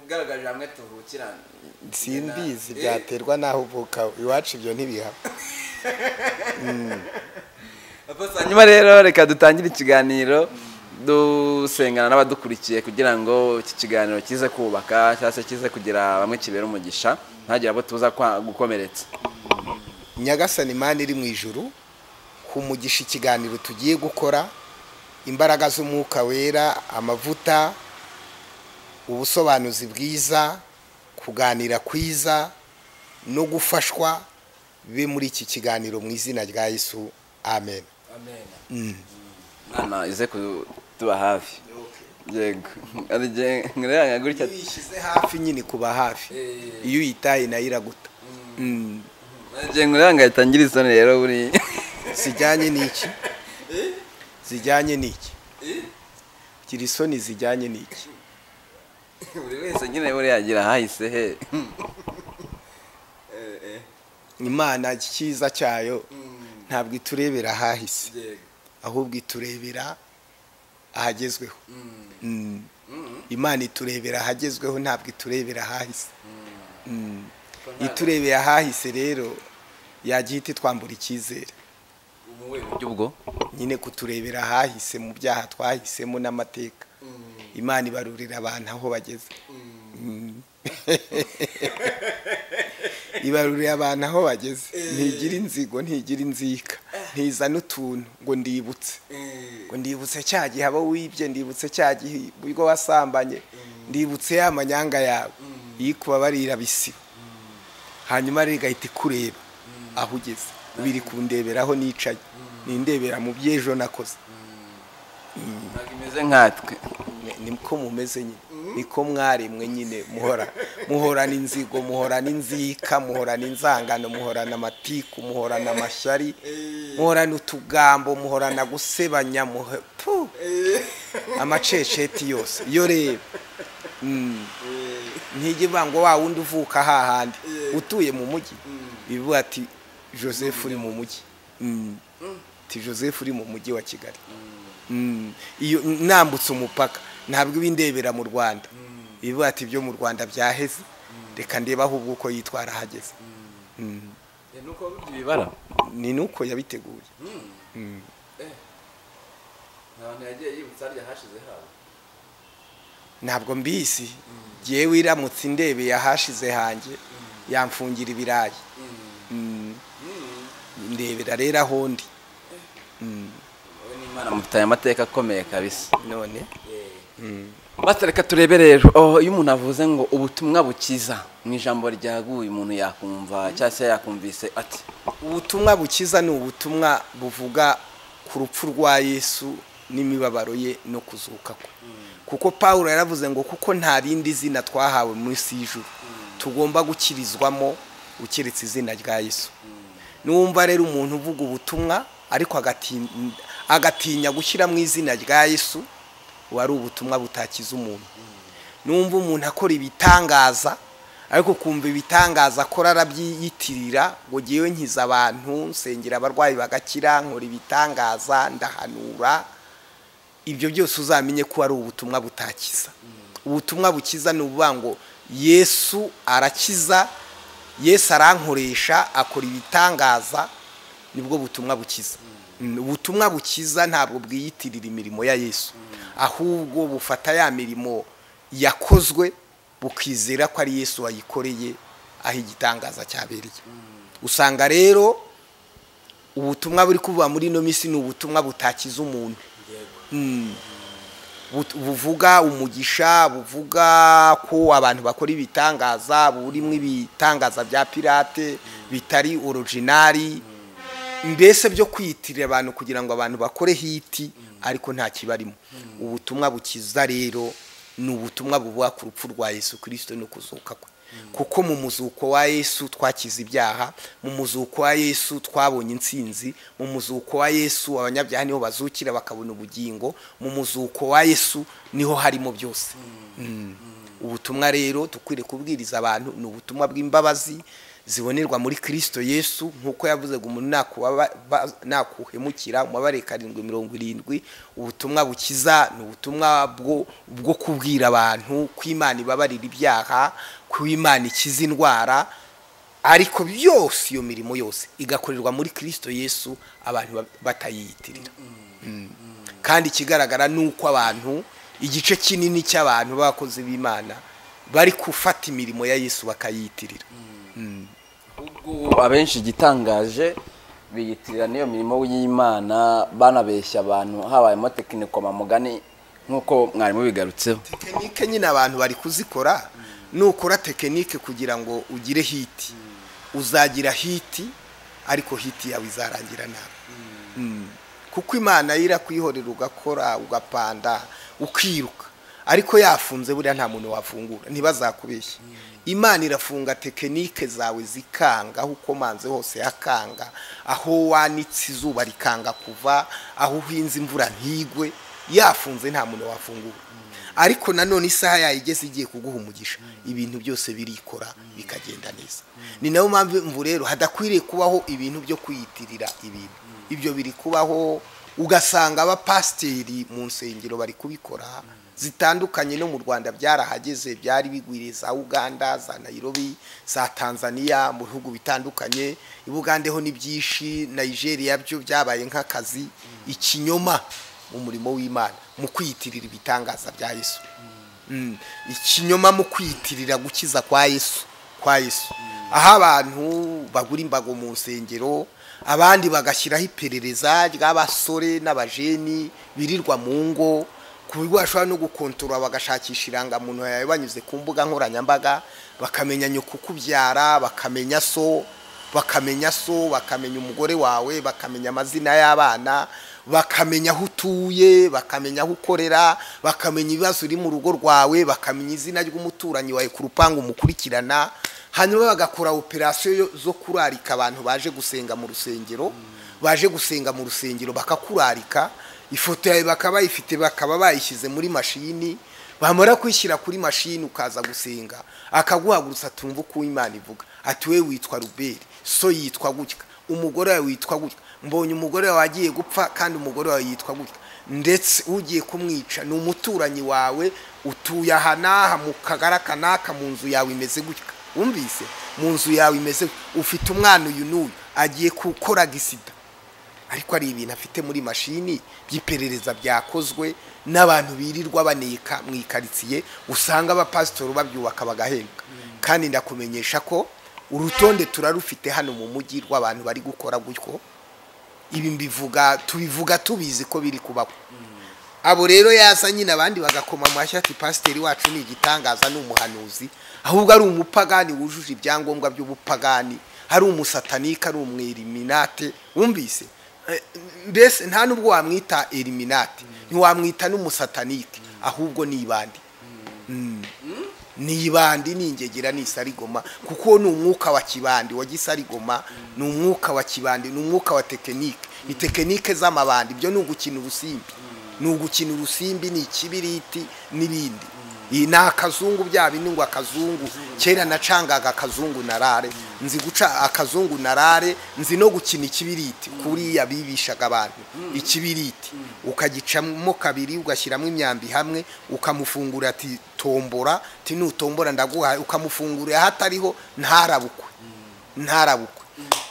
ugaragaje hamwe tuvukira simbizi byaterwa n'aho uvuka iwacu ibyo ntibihaba hanyuma rero reka dutangire ikiganiro dusengana n'abadukurikiye kugira ngo iki kiganiro kize kubaka cyangwa se kize kugira bamwe kibera umugisha ntagire abo tuza kwa- gukomeretsa nyagasani imana iri mu ijuru humugisha ikiganiro tugiye gukora imbaraga z'umwuka wera amavuta ubusobanuzi bwiza kuganira kwiza no gufashwa bibe muri iki kiganiro mu izina rya yesu amen mwana ize kutuba hafi yego ari jye nkureba gutya uyishyize hafi nyine kuba hafi iyo uyitaye nayo iraguta Mm. ari jye nkureba ngahita ngira isoni rero buri zijyanye n'iki zijyanye n'iki gira isoni zijyanye n'iki buri wese nyine buriya agira ahahise he imana cyiza cyayo ntabwo iturebera ahahise ahubwo iturebera ahagezweho Mm. imana iturebera ahagezweho ntabwo iturebera ahahise Mm. iturebera ahahise rero yagiye ititwambura icyizere ubwo nyine kuturebera ahahise mu byaha twahisemo n'amateka imana ibarurira abantu aho bageze Mm. ibarurira abantu aho bageze ntigira inzigo ntigira inzika ntizana utuntu ngo ndibutse ngo ndibutse cya gihe abo wibye ndibutse cya gihe ubwo wasambanye ndibutse ya manyanga yawe iyo ikubabarira bisiba hanyuma rero igahita ikureba aho ugeze biri kundeberaho nicaye nindebera mu by'ejo nakoze ntabwo imeze nkatwe Mwe- niko mumeze nyine niko mwaremwe nyine muhora muhorana inzigo muhorana inzika muhorana inzangano muhorana amatiku muhorana amashyari muhorana utugambo muhorana gusebanya muhe- Pu! amaceceti yose yo reba Mm. ntijya ivuga ngo wa wundi uvuka hahandi utuye mu mujyi bivuga ati joseph uri mu mujyi Mm. ati joseph uri mu mujyi wa kigali Mm. iyo nambutse umupaka ntabwo iba indebera mu rwanda bivuga ati ibyo mu rwanda byaheze reka ndebe ahubwo uko yitwara ahageze Mm. nuko ibibara ni nuko yabiteguye Mm. abantu yagiye yibutsa harya hashize habo ntabwo mbisi jyewe iramutse indebeye ahashize hanjye yamfungira ibirayi Mm. ndebera rero aho ndi Mm. wowe n'imana mufitanye amateka akomeye kabisa none basi reka turebe rero Oh, iyo umuntu avuze ngo ubutumwa bukiza mu ijambo ryaguye umuntu yakumva cyangwa se yakumvise ati ubutumwa bukiza ni ubutumwa buvuga ku rupfu rwa yesu n'imibabaro ye no kuzuka kwe kuko paul yaravuze ngo kuko nta rindi zina twahawe munsi y'ijuru tugomba gukirizwamo ukiretse izina rya yesu n'uwumva rero umuntu uvuga ubutumwa ariko agatin- agatinya gushyira mu izina rya yesu ubu ari ubutumwa butakiza umuntu numva umuntu akora ibitangaza ariko kumva ibitangaza akora arabyiyitirira ngo ngewe nkiza abantu nsengera abarwayi bagakira nkora ibitangaza ndahanura ibyo byose uzamenye ko ari ubutumwa butakiza ubutumwa bukiza ni ukuvuga ngo yesu arakiza yesu arankoresha akora ibitangaza nibwo butumwa bukiza Mm, ubutumwa bukiza ntabwo bwiyitirira imirimo ya yesu ahubwo bufata ya mirimo yakozwe bukizera ko ari yesu wayikoreye aho igitangaza cyabereye usanga rero ubutumwa buri kuva muri ino minsi ni ubutumwa butakiza umuntu but- buvuga umugisha buvuga ko abantu bakora ibitangaza burimo ibitangaza bya pirate bitari orojinari mbese byo kwiyitirira abantu kugira ngo abantu bakore hiti ariko nta kibarimo ubutumwa bukiza rero ni ubutumwa buvuga ku rupfu rwa yesu kirisito no kuzuka kwe kuko mu muzuko wa yesu twakize ibyaha mu muzuko wa yesu twabonye intsinzi mu muzuko wa yesu abanyabyaha niho bazukira bakabona ubugingo mu muzuko wa yesu niho harimo byose ubutumwa rero dukwiriye kubwiriza abantu ni ubutumwa bw'imbabazi zibonerwa muri kirisito yesu nk'uko yavuze ngo umuntu nakubaba- ba- nakuhemukira umubare karindwi mirongo irindwi ubutumwa bukiza ni ubutumwa bwo bwo kubwira abantu ko imana ibabarira ibyaha ko imana ikiza indwara ariko byose iyo mirimo yose igakorerwa muri kirisito yesu abantu ba- batayiyitirira kandi ikigaragara ni uko abantu igice kinini cy'abantu b'abakozi b'imana bari gufata imirimo ya yesu bakayiyitirira Ubwo abenshi igitangaje biyitirira n'iyo mirimo y'imana banabeshya abantu habayemo tekinikoma mugani nk'uko mwarimu bigarutseho tekinike nyine abantu bari kuzikora nukora tekinike kugira ngo ugire hiti uzagira hiti ariko hiti yawe izarangira nabi Mm. kuko imana yo irakwihorera ugakora ugapanda ukiruka ariko yafunze buriya nta muntu wafungura ntibazakubeshye imana irafunga tekinike zawe zikanga aho ukomanze hose hakanga aho wanitse izuba rikanga kuva aho uhinze imvura ntigwe yafunze nta muntu wafungura ariko nanone isaha yayo igeze igiye kuguha umugisha ibintu byose birikora bikagenda neza ni nayo mpamvu rero hadakwiriye kubaho ibintu byo kwiyitirira ibintu ibyo biri kubaho ugasanga abapasiteri mu nsengero bari kubikora zitandukanye no mu rwanda byarahageze byari bigwiriye za uganda za nairobi za tanzania mu bihugu bitandukanye i Bugande ho ni byinshi nigeria byo byabaye nk'akazi ikinyoma mu murimo w'imana mu kwiyitirira ibitangaza bya yesu Mm. ikinyoma mu kwiyitirira gukiza kwa yesu kwa yesu aho abantu bagura imbago mu nsengero abandi bagashyiraho iperereza ry'abasore n'abajeni birirwa mu ngo ku buryo bashobora no gukontorora bagashakisha irangamuntu yawe banyuze ku mbuga nkoranyambaga bakamenya nyoko ukubyara bakamenya so bakamenya so bakamenya umugore wawe bakamenya amazina y'abana bakamenya aho utuye bakamenya aho ukorera bakamenya ibibazo uri mu rugo rwawe bakamenya izina ry'umuturanyi wawe ku rupangu umukurikirana hanyuma bagakora operasiyo yo- zo kurarika abantu baje gusenga mu rusengero baje gusenga mu rusengero bakakurarika ifoto yawe bakaba bayifite bakaba bayishyize muri mashini bamara kwishyira kuri mashini ukaza gusenga akaguhagurutsa atumva uko imana ivuga ati we witwa ruberi so yitwa gutya umugore wawe witwa gutya mbonye umugore wawe agiye gupfa kandi umugore wawe yitwa gutya ndetse ugiye kumwica ni umuturanyi wawe utuye aha n'aha mu kagara aka n'aka mu nzu yawe imeze gutya wumvise mu nzu yawe imeze gutya ufite umwana uyu n'uyu agiye gukora gisida ariko ari ibintu afite muri mashini by'iperereza byakozwe n'abantu birirwa baneka mu ikaritsiye usanga abapasitori babyubaka bagahembwa kandi ndakumenyesha ko urutonde turarufite hano mu mujyi rw'abantu bari gukora gutyo ibi mbivuga tubivuga tubizi ko biri kubaho abo rero yaza nyine abandi bagakoma amashyi ati pasiteri wacu ni igitangaza ni umuhanuzi ahubwo ari umupagani wujuje ibyangombwa by'ubupagani ari umusatanika ari umweriminate wumvise Eh, mbese nta n'ubwo wamwita eriminate ntiwamwita n'umusatanike ahubwo ni ibandi ni ibandi ni ingegera ni isarigoma kuko ni umwuka wa kibandi wa gisarigoma ni umwuka wa kibandi ni umwuka wa tekinike ni tekinike z'amabandi ibyo ni ugukina urusimbi ni ugukina urusimbi ni ikibiriti n'ibindi Iyi ni akazungu bya bindi ngo akazungu kera nacangaga akazungu narare nzi guca akazungu narare nzi no gukina ikibiriti kuriya bibishaga abantu ikibiriti ukagicamo kabiri ugashyiramo imyambi hamwe ukamufungura ati tombora ati nutombora ndaguhaye ukamufungurira hatariho ntarabukwe ntarabukwe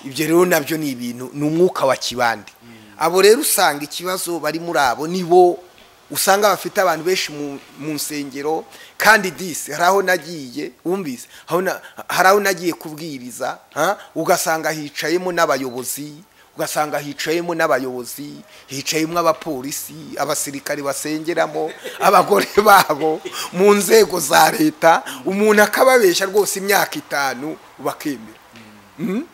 ibyo rero nabyo ni ibintu ni umwuka wa kibande abo rero usanga ikibazo bari muri abo ni bo usanga bafite abantu benshi mu- mu nsengero kandi disi hari aho nagiye wumvise aho na- hari aho nagiye kubwiriza ha? ugasanga hicayemo n'abayobozi ugasanga hicayemo n'abayobozi hicayemo abapolisi abasirikari basengeramo abagore babo mu nzego za leta umuntu akababeshya rwose imyaka itanu bakemera Mm?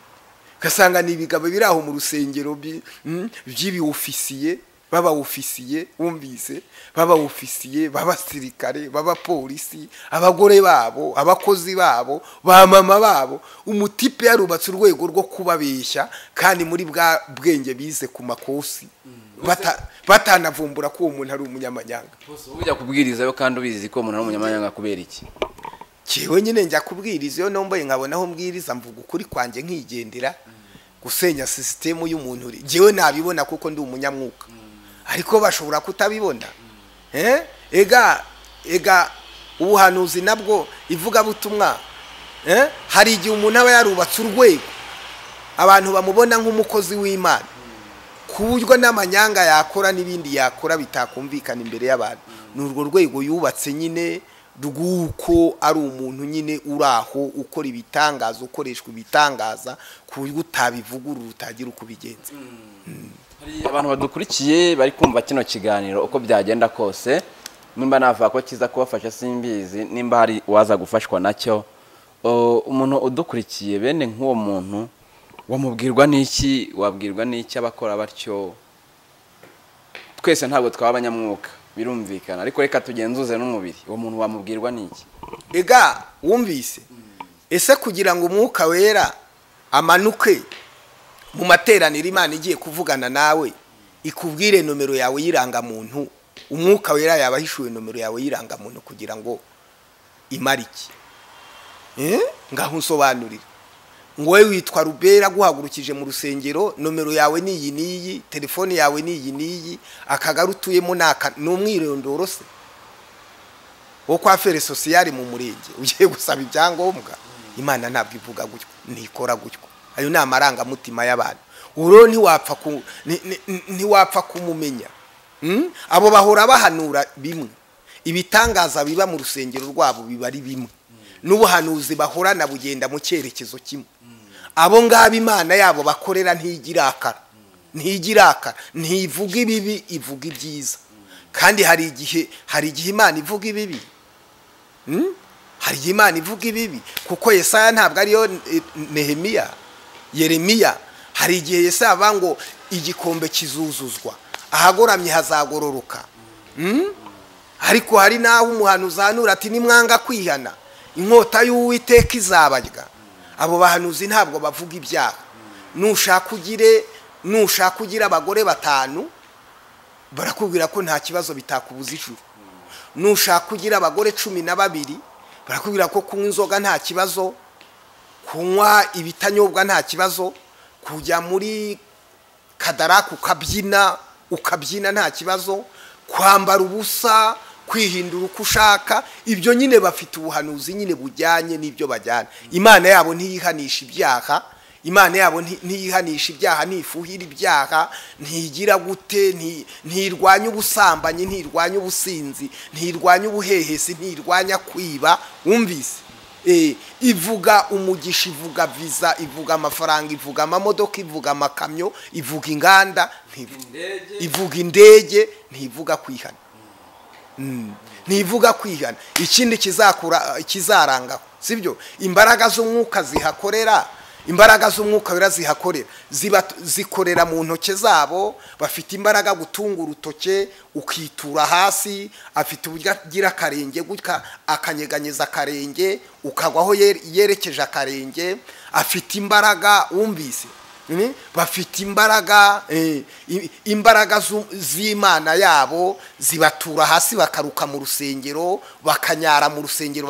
ugasanga ni ibigabo biri aho mu rusengero bi- mm, by'ibiwufisiye babawufisiye wumvise babawufisiye b'abasirikare b'abapolisi abagore babo abakozi babo ba mama babo umutipe yarubatse urwego rwo kubabeshya kandi muri bwa bwenge bize ku makosi Bata- batanavumbura ko uwo muntu ari umunyamanyanga ujya kubwirizayo kandi ubizi ko umuntu ari umunyamanyanga kubera iki Jewe nyine njya kubwiriza iyo nomboye nkabona aho mbwiriza mvuga ukuri kwanjye nkigendera gusenya sisitemu y'umuntu uri jewe nabibona kuko ndi umunyamwuka ariko bashobora kutabibona Eh? ega ega ubuhanuzi nabwo ivugabutumwa eh? hari igihe umuntu aba yarubatse urwego abantu bamubona nk'umukozi w'imana ku buryo n'amanyanga yakora n'ibindi yakora bitakumvikana imbere y'abantu ni urwo rwego yubatse nyine rw'uko ari umuntu nyine uri aho ukora ibitangaza ukoreshwa ibitangaza ku buryo utabivugurura utagira uko ubigenza Hari abantu badukurikiye bari kumva kino kiganiro uko byagenda kose nimba navuga ko kiza kubafasha simbizi nimba hari uwaza gufashwa nacyo O, umuntu udukurikiye bene nk'uwo muntu wamubwirwa n'iki wabwirwa n'iki abakora batyo twese ntabwo twaba abanyamwuka birumvikana ariko reka tugenzuze n'umubiri uwo muntu wamubwirwa n'iki ega wumvise ese kugira ngo umwuka wera amanuke mu materaniro imana igiye kuvugana nawe ikubwire nomero yawe y'irangamuntu umwuka wera yaba ahishuye nomero yawe y'irangamuntu kugira ngo imara iki Eh? ngaho unsobanurire ngo wowe witwa rubera aguhagurukije mu rusengero nomero yawe ni iyi n'iyi telefone yawe ni iyi n'iyi akagari utuyemo ni aka ni umwirondoro se wo kwa fere sosiyali mu murenge ugiye gusaba ibyangombwa imana ntabwo ivuga gutyo ntikora gutyo ayo ni amarangamutima y'abantu uro ntiwapfa ku- ni- ni- ni- ntiwapfa kumumenya Mm? abo bahora bahanura bimwe ibitangaza biba mu rusengero rwabo biba ari bimwe n'ubuhanuzi bahorana bugenda mu cyerekezo kimwe abo ngabo imana yabo bakorera ntigirakara ntigirakara ntivuga ibibi ivuga ibyiza kandi hari igihe hari igihe imana ivuga ibibi Mm? hari igihe imana ivuga ibibi kuko yesaya ntabwo ariyo eh, nehemiya yeremiya hari igihe yesaya avuga ngo igikombe kizuzuzwa ahagoramye hazagororoka Mm? ariko hari n'aho umuhano uzahanura ati nimwanga kwihana inkota y'uwiteka izabarya abo bahanuzi ntabwo bavuga ibyaha nushaka ugire nushaka ugire abagore batanu barakubwira ko nta kibazo bitakubuza ijuru nushaka ugira abagore cumi na babiri barakubwira ko kunywa inzoga nta kibazo kunywa ibitanyobwa nta kibazo kujya muri kadaraka ukabyina ukabyina nta kibazo kwambara ubusa kwihindura uko ushaka ibyo nyine bafite ubuhanuzi nyine bujyanye n'ibyo bajyana imana yabo ntiyihanisha ibyaha imana yabo nti- ntiyihanisha ibyaha ntifuhira ibyaha ntigira gute nti- ntirwanya ubusambanyi ntirwanya ubusinzi ntirwanya ubuhehesi ntirwanya kwiba wumvise Eh, ivuga umugisha ivuga viza ivuga amafaranga ivuga amamodoka ivuga amakamyo ivuga inganda ntivu- ivuga indege ntivuga kwihana Mm. ntivuga kwihana ikindi kizakura kizarangaho sibyo imbaraga z'umwuka zihakorera imbaraga z'umwuka wera zihakorera ziba zikorera mu ntoke zabo bafite imbaraga gutunga urutoke ukitura hasi afite uburyo agira akarenge gutya akanyeganyeza akarenge ukagwaho yere- yerekeje akarenge afite imbaraga wumvise Mm? bafite imbaraga eh, i- imbaraga zu- z'imana yabo zibatura hasi bakaruka mu rusengero bakanyara mu rusengero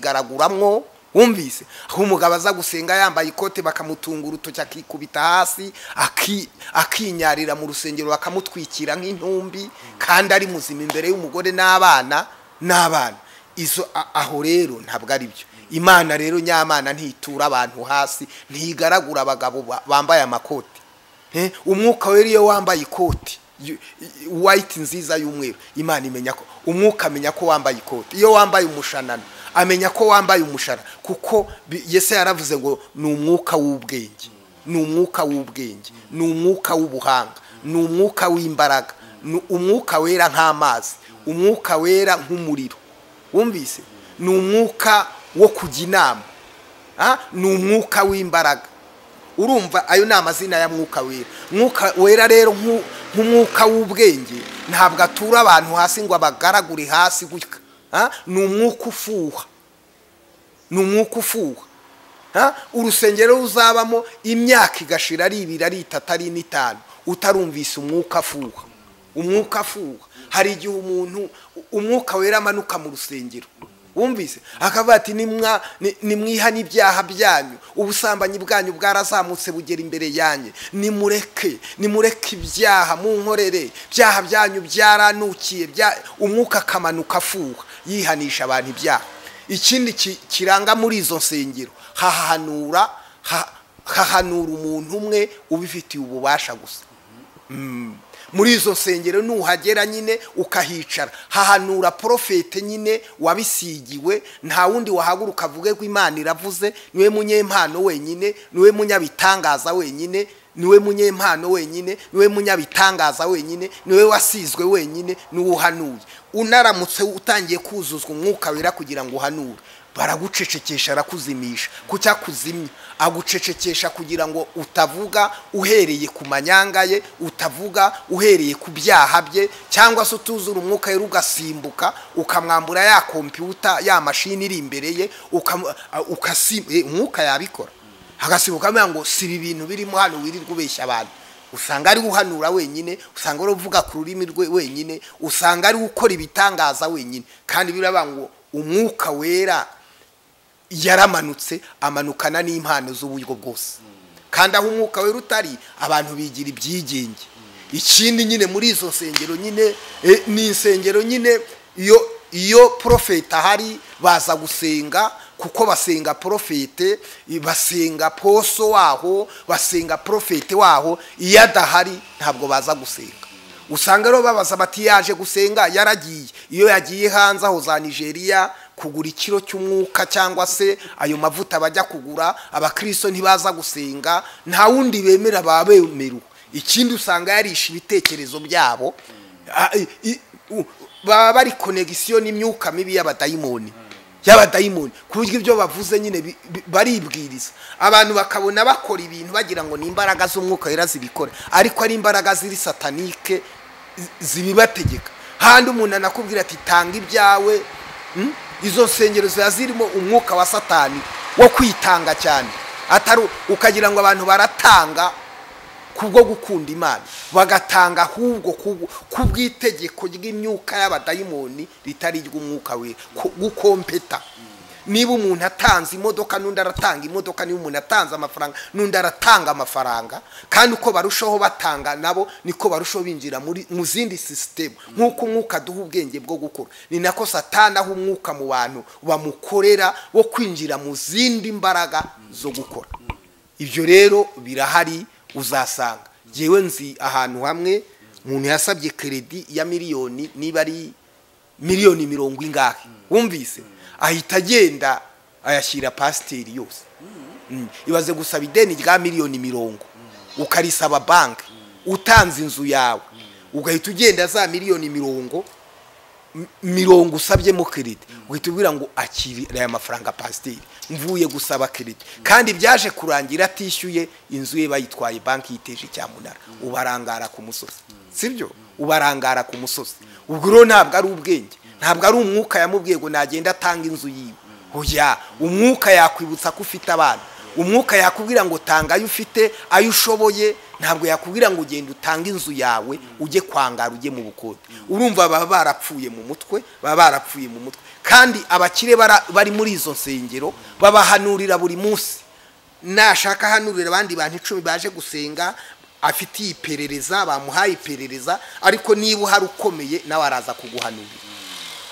bakazigaraguramwo wumvise aho umugabo aza gusenga yambaye ikote bakamutunga urutoki akikubita hasi aki- akinyarira mu rusengero bakamutwikira nk'intumbi kandi ari muzima imbere y'umugore n'abana n'abana izo a- aho rero ntabwo ari byo imana rero nyamana ntitura abantu hasi ntigaragura abagabo ba- bambaye amakoti Eh, umwuka wera iyo wambaye ikoti y- y- white nziza y'umweru imana imenya ko umwuka amenya ko wambaye ikoti iyo wambaye umushanana amenya ko wambaye umushara kuko bi- yese yaravuze ngo ni umwuka w'ubwenge ni umwuka w'ubwenge ni umwuka w'ubuhanga ni umwuka w'imbaraga ni umwuka wera nk'amazi umwuka wera nk'umuriro wumvise ni umwuka wo kujya inama Ah, ni umwuka w'imbaraga urumva ayo ni amazina ya mwuka wera mwuka wera rero nk'u- nk'umwuka w'ubwenge ntabwo atura abantu hasi ngo abagaragure hasi gutya Ah, ni umwuka ufuha ni umwuka ufuha Ha? urusengero ruzabamo imyaka igashira ari ibiri ari itatu ari n'itanu utarumvise umwuka afuha umwuka afuha hari igihe umuntu umwuka wera amanuka mu rusengero wumvise akavuga ati "Nimwa- ni- nimwiha n'ibyaha byanyu ubusambanyi bwanyu bwarazamutse bugera imbere yanyu nimureke nimureke ibyaha munkorere ibyaha byanyu byaranukiye bya-" umwuka akamanuka afuha yihanisha abantu ibyaha ikindi ki- kiranga muri izo nsengero hahanura ha- hahanura umuntu umwe ubifitiye ububasha gusa Mm. muri izo nsengero nuhagera nyine ukahicara hahanura porofete nyine wabisigiwe nta wundi wahaguruka avuge ko imana iravuze niwe munyempano wenyine niwe munyabitangaza wenyine niwe munyempano wenyine niwe munyabitangaza wenyine niwe wasizwe wenyine niwe uhanuye unaramutse utangiye kuzuzwa umwuka wera kugira ngo uhanure baragucecekesha arakuzimisha ku cyakuzimya agucecekesha kugira ngo utavuga uhereye ku manyanga ye utavuga uhereye ku byaha bye cyangwa se utuzura umwuka wera ugasimbuka ukamwambura ya kompiyuta ya mashini iri imbere ye ukam- a- ukasi- eh, umwuka yabikora agasibuka amenya ngo si ibi bintu birimo hano wirirwa ubeshya abantu usanga ari uhanura wenyine usanga ari uvuga ku rurimi rwe wenyine usanga ari ukora ibitangaza wenyine kandi biravuga ngo umwuka wera yaramanutse amanukana n'impano z'uburyo bwose kandi aho umwuka wera utari abantu bigira ibyigenge ikindi nyine muri izo nsengero nyine eh, ni insengero nyine iyo iyo porofeti ahari baza gusenga kuko basenga porofete basenga poso waho basenga porofete waho iyo adahari ntabwo baza gusenga usanga rero babaza bati yaje gusenga yaragiye iyo yagiye hanze aho za nigeria kugura ikiro cy'umwuka cyangwa se ayo mavuta bajya kugura abakristo ntibaza gusenga nta wundi bemera babemeru ikindi usanga yarisha ibitekerezo byabo Ah, i- i- u- baba bari konegisiyo n'imyuka mibi y'abadayimoni y'abadayimoni ku buryo ibyo bavuze nyine bi- bi- baribwiriza abantu bakabona bakora ibintu bagira ngo ni imbaraga z'umwuka wera zibikora ariko ari imbaraga ziri satanike zi- zibibategeka handi umuntu anakubwira ati tanga ibyawe mm? izo nsengero ziba zirimo umwuka wa satani wo kwitanga cyane atari ukagira ngo abantu baratanga kubwo gukunda imana bagatanga ahubwo ku- kubw'itegeko ry'imyuka y'abadayimoni ritari iry'umwuka we gukompeta niba umuntu atanze imodoka n'undi aratanga imodoka niba umuntu atanze amafaranga n'undi aratanga amafaranga kandi uko barushaho batanga nabo niko barushaho binjira muri mu zindi sisitemu nk'uko umwuka aduha ubwenge bwo gukora ni nako satana aho umwuka mu bantu bamukorera wo kwinjira mu zindi mbaraga zo gukora ibyo rero birahari uzasanga ngewe nzi ahantu hamwe umuntu yasabye keredi ya miliyoni niba ari miliyoni mirongo ingahe wumvise ahita agenda ayashyira pasiteri yose Mm. ibaze gusaba ideni rya miliyoni mirongo ukarisaba banki utanze inzu yawe ugahita ugenda za miliyoni mirongo m- mirongo usabyemo keredi uhita ubwira ngo akiri aya mafaranga pasiteri mvuye gusaba keredi kandi byaje kurangira atishyuye inzu ye bayitwaye banki yiteje cyamunara ubarangara ku musozi sibyo ubarangara ku musozi ubwo rero ntabwo ari ubwenge ntabwo ari umwuka yamubwiye ngo nagenda atanga inzu yiwe oya umwuka yakwibutsa ko ufite abana umwuka yakubwira ngo tanga ayo ufite ayo ushoboye ntabwo yakubwira ngo ugenda utange inzu yawe ujye kwangara ujye mu bukode urumva baba barapfuye mu mutwe baba barapfuye mu mutwe kandi abakire bara- bari muri izo nsengero babahanurira buri munsi nashaka ahanurira abandi bantu icumi baje gusenga afite iyiperereza bamuhaye iperereza ariko niba uhari ukomeye nawe araza kuguhanurira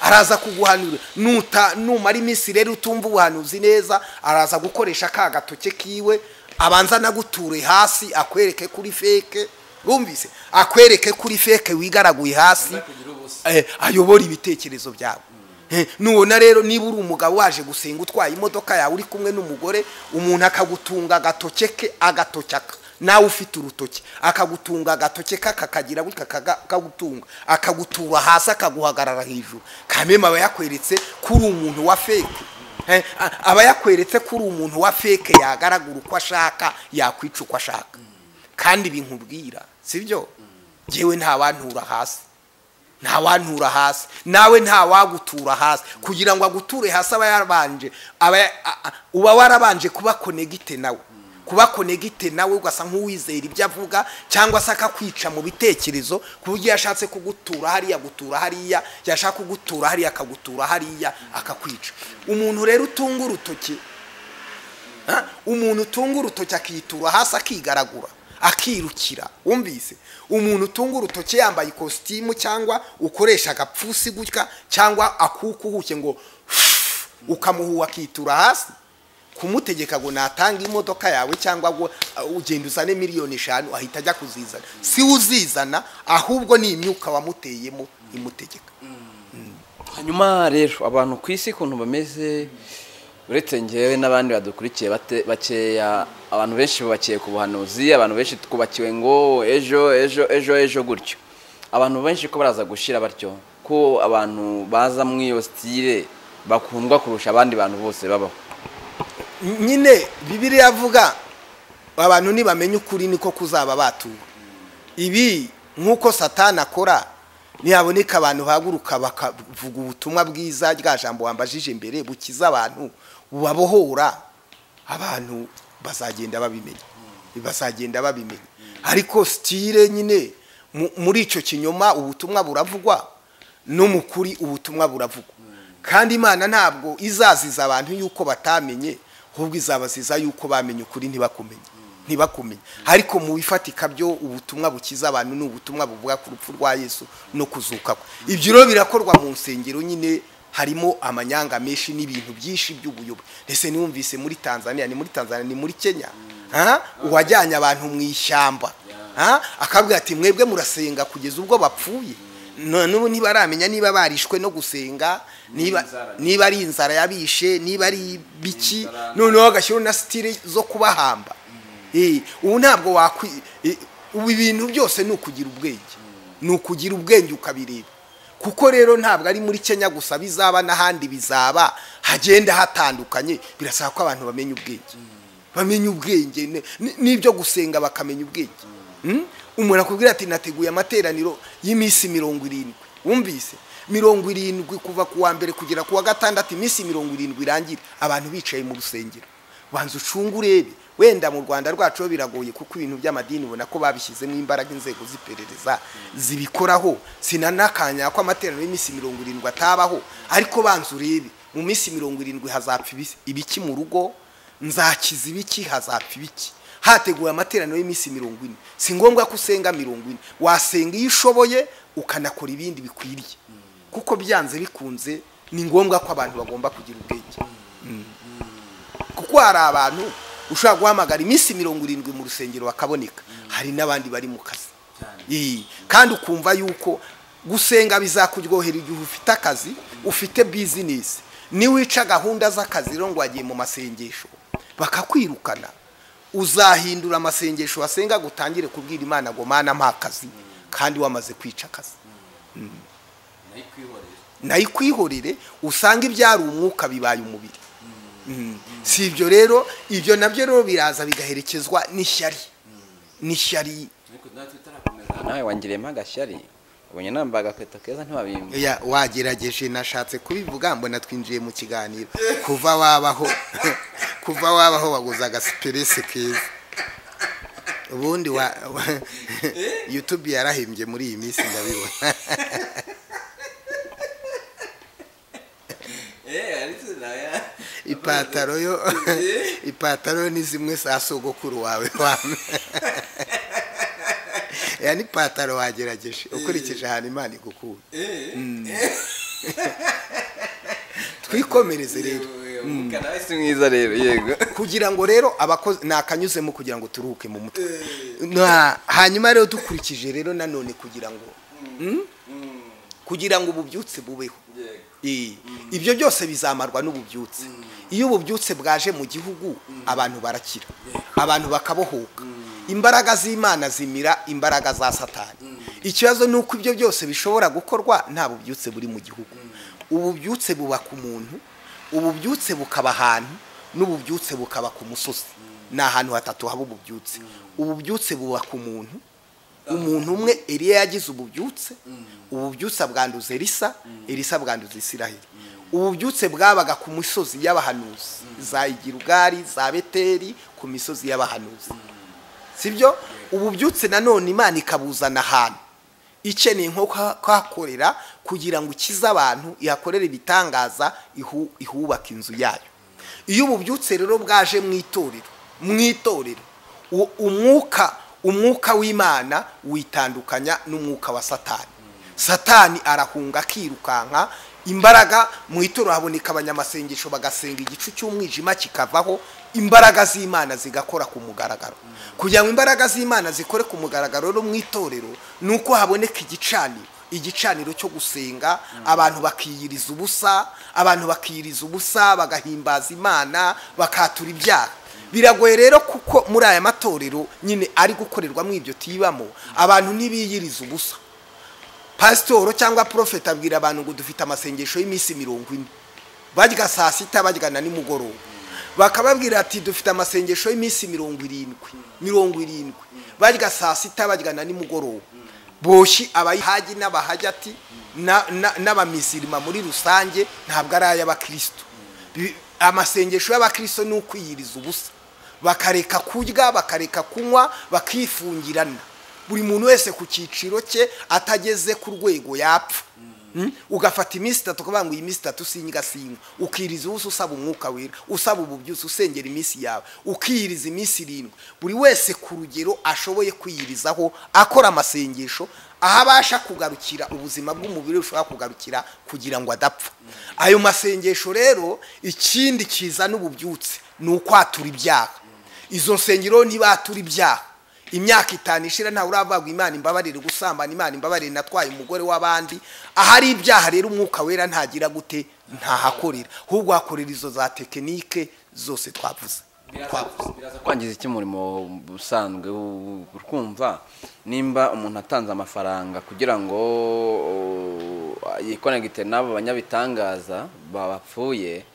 araza kuguhanura nuta numara iminsi rero utumva ubuhanuzi neza araza gukoresha ka gatoke kiwe abanza anaguture hasi akwereke kuri feke bumvise akwereke kuri feke wigaraguye hasi kugira ubusa eh, ayobora ibitekerezo byawe nubona rero niba uri umugabo waje gusenga utwaye imodoka yawe uri kumwe n'umugore umuntu akagutunga agatoke ke agatocyaka nawe ufite urutoki akagutunga agatoke ke akakagira gutya akagutunga akagutura hasi akaguhagarara hejuru kameme aba yakweretse ko uri umuntu wa feke aba yakweretse ko uri umuntu wa feke yagaragura uko ashaka yakwica uko ashaka kandi binkubwira si byo ngewe ntawantura hasi ntawantura hasi nawe ntawagutura hasi kugira ngo aguture hasi aba yarabanje uba warabanje kuba konegite nawe kuba konegite nawe ugasa nk'uwizera ibyo avuga cyangwa se akakwica mu bitekerezo ku buryo yashatse kugutura hariya agutura hariya yashaka kugutura hariya akagutura hariya akakwica umuntu rero utunga urutoki umuntu utunga urutoki akitura hasi akigaragura akirukira wumvise umuntu utunga urutoki yambaye ikositimu cyangwa ukoresha agapfusi gutya cyangwa akuka uhuke ngo ukamuhuha akitura hasi kumutegeka ngo natanga imodoka yawe cyangwa ngo ugenda uzane miliyoni eshanu ahita ajya kuzizana si uzizana ahubwo ni imyuka wamuteyemo imutegeka hanyuma rero abantu ku isi ukuntu bameze uretse ngewe n'abandi badukurikiye bakeya abantu benshi bubakiye ku buhanuzi abantu benshi twubakiwe ngo ejo ejo ejo ejo gutyo abantu benshi ko baraza gushyira batyo ko abantu baza muri iyo sitire bakundwa kurusha abandi bantu bose babaho nyine bibiriya avuga abantu ntibamenye ukuri niko kuzaba batura ibi nk'uko satani akora ntihaboneka abantu bahaguruka bakavuga ubutumwa bwiza rya jambo wambajije mbere bukiza abantu bubabohora abantu bazagenda babimenya bazagenda babimenya ariko sitire nyine muri icyo kinyoma ubutumwa buravugwa no mu kuri ubutumwa buravugwa kandi imana ntabwo izaziza abantu yuko batamenye ahubwo izabaziza yuko bamenye ukuri ntibakumenye ntibakumenye ariko mu bifatika byo ubutumwa bukiza abantu ni ubutumwa buvuga ku rupfu rwa yesu no kuzuka kwe ibyo rero birakorwa mu nsengero nyine harimo amanyanga menshi n'ibintu byinshi by'ubuyobe ndetse niwumvise muri tanzania ni muri tanzania ni muri kenya uwajyanye abantu mu ishyamba akabwira ati mwebwe murasenga kugeza ubwo bapfuye n'ubu ntibaramenya niba barishwe no gusenga niba ari inzara yabishe niba ari biki noneho agashyiraho na sitire zo kubahamba ubu ntabwo wakwi ubu ibintu byose ni ukugira ubwenge ni ukugira ubwenge ukabireba kuko rero ntabwo ari muri kenya gusa bizaba n'ahandi bizaba hagenda hatandukanye birasaba ko abantu bamenya ubwenge bamenya ubwenge n'ibyo gusenga bakamenya ubwenge umuntu akubwira ati nateguye amateraniro y'iminsi mirongo irindwi wumvise mirongo irindwi kuva ku wa mbere kugera ku wa gatandatu iminsi mirongo irindwi irangire abantu bicaye mu rusengero banza ucunga urebe wenda mu rwanda rwacu biragoye kuko ibintu by'amadini ubona ko babishyizemo imbaraga inzego z'iperereza zibikoraho sinanakanya ko amateraniro y'iminsi mirongo irindwi atabaho ariko banza urebe mu minsi mirongo irindwi hazapfa ibiki mu rugo nzakiza ibiki hazapfa ibiki hateguwe amateraniro y'iminsi mirongo ine si ngombwa ko usenga mirongo ine wasenga iyo ushoboye ukanakora ibindi bikwiriye kuko byanze bikunze ni ngombwa ko abantu bagomba kugira ubwenge kuko hari abantu ushobora guhamagara iminsi mirongo irindwi mu rusengero bakaboneka hari n'abandi bari mu kazi kandi ukumva yuko gusenga bizakuryohera igihe ufite akazi ufite bizinesi niwica gahunda z'akazi rero ngo wagiye mu masengesho bakakwirukana uzahindura amasengesho wasenga gutangire kubwira imana ngo mana nta kazi kandi wamaze kwica akazi nayo ikwihorere usanga ibyari umwuka bibaye umubiri si ibyo rero ibyo nabyo rero biraza bigaherekezwa n'ishyari n'ishyari nawe wangiriyemo agashyari ubonye nambaye agakweto keza ntiwabimba wagerageje nashatse kubivuga mbona twinjiye mu kiganiro kuva wabaho kuva wabaho waguze agasiperesi keza ubundi wa yutubi yarahembye muri iyi minsi ndabibona ipataro yo ipataro ni zimwe za sogokuru wawe wame ya ni pataro wagerageje ukurikije ahantu imana igukura twikomereze rero umukandasi mwiza rero yego kugira ngo rero abakozi nakanyuzemo kugira ngo turuhuke mu mutwe hanyuma rero dukurikije rero nanone kugira ngo kugira ngo ububyutse bubeho Eh, ibyo byose bizamarwa n'ububyutse iyo ububyutse bwaje mu gihugu abantu barakira abantu bakabohoka imbaraga z'imana zimira imbaraga za satani ikibazo ni uko ibyo byose bishobora gukorwa nta bubyutse buri mu gihugu ububyutse buba ku muntu ububyutse bukaba ahantu n'ububyutse bukaba ku musozi ni ahantu hatatu haba ububyutse ububyutse buba ku muntu umuntu umwe eriya yagize ububyutse ububyutse bwanduza erisa erisa bwanduza isiraheli ububyutse bwabaga ku misozi y'abahanuzi za igirugari za beteri ku misozi y'abahanuzi sibyo ububyutse nanone imana ikabuzana ahantu ikeneye nko kuhakorera kugira ngo ikize abantu ihakorere ibitangaza ihu- ihubaka inzu yayo iyo ububyutse rero bwaje mu itorero mu itorero u- umwuka umwuka w'imana witandukanya n'umwuka wa satani satani arahunga akirukanka imbaraga mu itorero haboneka abanyamasengesho bagasenga igicu cy'umwijima kikavaho imbaraga z'imana zigakora ku mugaragaro kugira ngo imbaraga z'imana zikore ku mugaragaro rero mu itorero ni uko haboneka igicaniro igicaniro cyo gusenga abantu bakiyiriza ubusa abantu bakiyiriza ubusa bagahimbaza imana bakatura ibyaha biragoye rero kuko muri aya matorero nyine ari gukorerwamo ibyo tibamo abantu ntibiyiriza ubusa pasitoro cyangwa porofeti abwira abantu ngo dufite amasengesho y'iminsi mirongo ine barya saa sita barya na nimugoroba bakababwira ati dufite amasengesho y'iminsi mirongo irindwi mirongo irindwi barya saa sita barya na nimugoroba boshyi abayihagi n'abahagi ati na- na- n'abamizirima muri rusange ntabwo ari ay'abakristo Bi- amasengesho y'abakristo ni ukwiyiriza ubusa bakareka kurya bakareka kunywa bakifungirana buri muntu wese ku cyiciro cye atageze ku rwego yapfa Mm? ugafata iminsi itatu ukavuga ngo iyi minsi itatu singasinywa ukiriza ubusa usaba umwuka wera usaba ububyutse usengera iminsi yawe ukiyiriza iminsi irindwi buri wese ku rugero ashoboye kwiyirizaho akora amasengesho aho abasha kugarukira ubuzima bw'umubiri bushobora kugarukira kugira ngo adapfa ayo masengesho rero ikindi kizana ububyutse ni ukwatura ibyaha izo nsengero ntibatura ibyaha imyaka itanu ishira ntawe urabagwa imana imbabarire gusambana imana imbabarire natwaye umugore w'abandi ahari ibyaha rero umwuka wera ntagira gute ntahakorera ahubwo hakorera izo za tekinike zose twavuze twavuze biraza kwangiza iki umurimo usanzwe u- urkumva nimba umuntu atanze amafaranga kugira ngo uh, yikonegite n'abo banyabitangaza bapfuye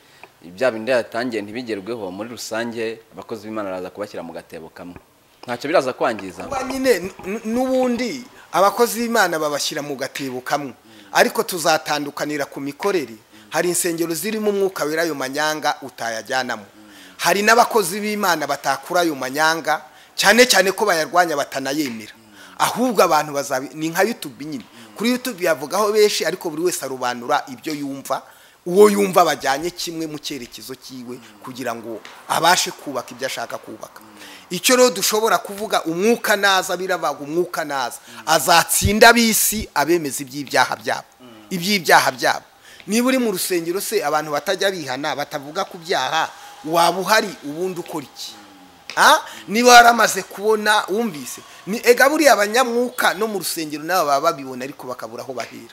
bya bindi yatangiye ntibigerweho muri rusange abakozi b'imana baraza kubashyira mu gatebo kamwe ntacyo biraza kwangiza kuba nyine n- n- n'ubundi abakozi b'imana babashyira mu gatebo kamwe ariko tuzatandukanira ku mikorere hari insengero zirimo umwuka wera ayo manyanga utayajyanamo hari n'abakozi b'imana batakura ayo manyanga cyane cyane ko bayarwanya batanayemera ahubwo abantu bazabi ni nka yutubi nyine kuri yutubi yavugaho benshi ariko buri wese arobanura ibyo yumva uwo yumva bajyanye kimwe mu cyerekezo cyiwe kugira ngo abashe kubaka ibyo ashaka kubaka icyo rero dushobora kuvuga umwuka naza birabaga umwuka naza azatsinda ab'isi abemeza iby'ibyaha byabo iby'ibyaha byabo niba uri mu rusengero se abantu batajya bihana batavuga ku byaha waba uhari ubundi ukora iki Ah, niba waramaze kubona wumvise ni ega buriya abanyamwuka no mu rusengero nabo baba babibona ariko bakabura aho bahera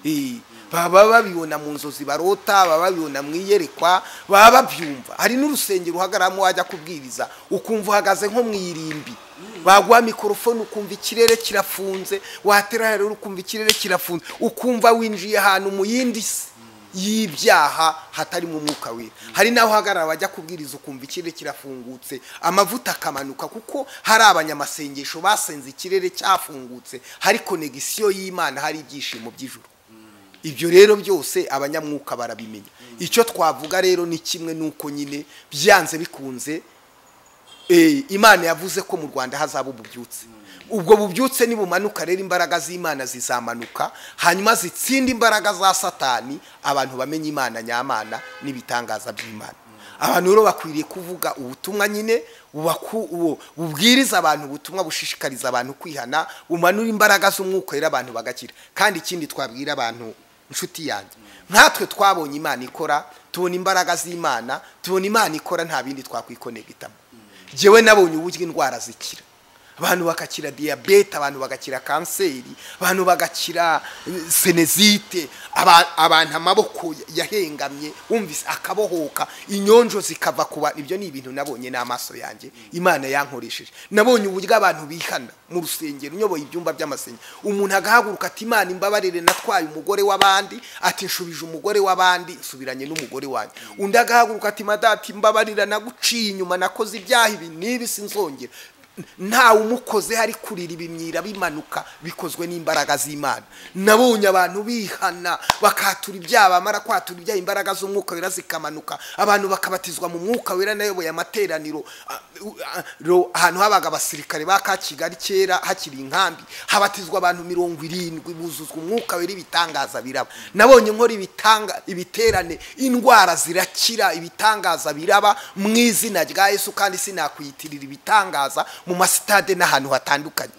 Eh, baba babibona mu nzozi barota baba babibona mu iyerekwa baba babyumva hari n'urusengero uhagararamo wajya kubwiriza ukumva uhagaze nko mu irimbi baguha mikorofone ukumva ikirere kirafunze watera rero ukumva ikirere kirafunze ukumva winjiye ahantu mu yindi si y'ibyaha hatarimo umwuka wera hari n'aho uhagarara bajya kubwiriza ukumva ikirere kirafungutse amavuta akamanuka kuko hari abanyamasengesho basenze ikirere cyafungutse hari konegisiyo y'imana hari ibyishimo by'ijuru ibyo rero byose abanyamwuka barabimenya icyo twavuga rero ni kimwe n'uko nyine byanze bikunze Eh, imana yavuze ko mu rwanda hazaba ububyutse ubwo bubyutse nibumanuka rero imbaraga z'imana zizamanuka hanyuma zitsinde imbaraga za satani abantu bamenye imana nyamana n'ibitangaza by'imana abantu rero bakwiriye kuvuga ubutumwa nyine bubaku- bu- bubwiriza abantu ubutumwa bushishikariza abantu kwihana bumanura imbaraga z'umwuka rero abantu bagakira kandi ikindi twabwira abantu inshuti yanjye nkatwe twabonye imana ikora tubona imbaraga z'imana tubona imana ikora nta bindi twakwikonegitamo njyewe nabonye uburyo indwara zikira abantu bagakira diyabete abantu bagakira kanseri abantu bagakira eh, senezite aba- abantu amaboko yahengamye wumvise akabohoka inyonjo zikava ku bantu ibyo ni ibintu nabonye n'amaso yanjye imana yankoresheje nabonye uburyo abantu bihana mu rusengero nyoboye ibyumba by'amasengero umuntu agahaguruka ati imana imbabarire natwaye umugore w'abandi ati nshubije umugore w'abandi nsubiranye n'umugore wanjye undi agahaguruka ati madati mbabarira naguciye inyuma nakoze ibyaha ibi n'ibi sinzongera ntawe umukoze hari kurira ibimyira bimanuka bikozwe n'imbaraga z'imana nabonye abantu bihana bakatura ibyaha bamara kwatura ibyaha imbaraga z'umwuka wera zikamanuka abantu bakabatizwa mu mwuka wera nayoboye amateraniro a- u- a- ro- ahantu habaga abasirikare ba ka kigali kera hakiri inkambi habatizwa abantu mirongo irindwi buzuzwa umwuka wera ibitangaza biraba nabonye nkora ibitanga ibiterane indwara zirakira ibitangaza biraba mu izina rya yesu kandi sinakwiyitirira ibitangaza mu masitade n'ahantu hatandukanye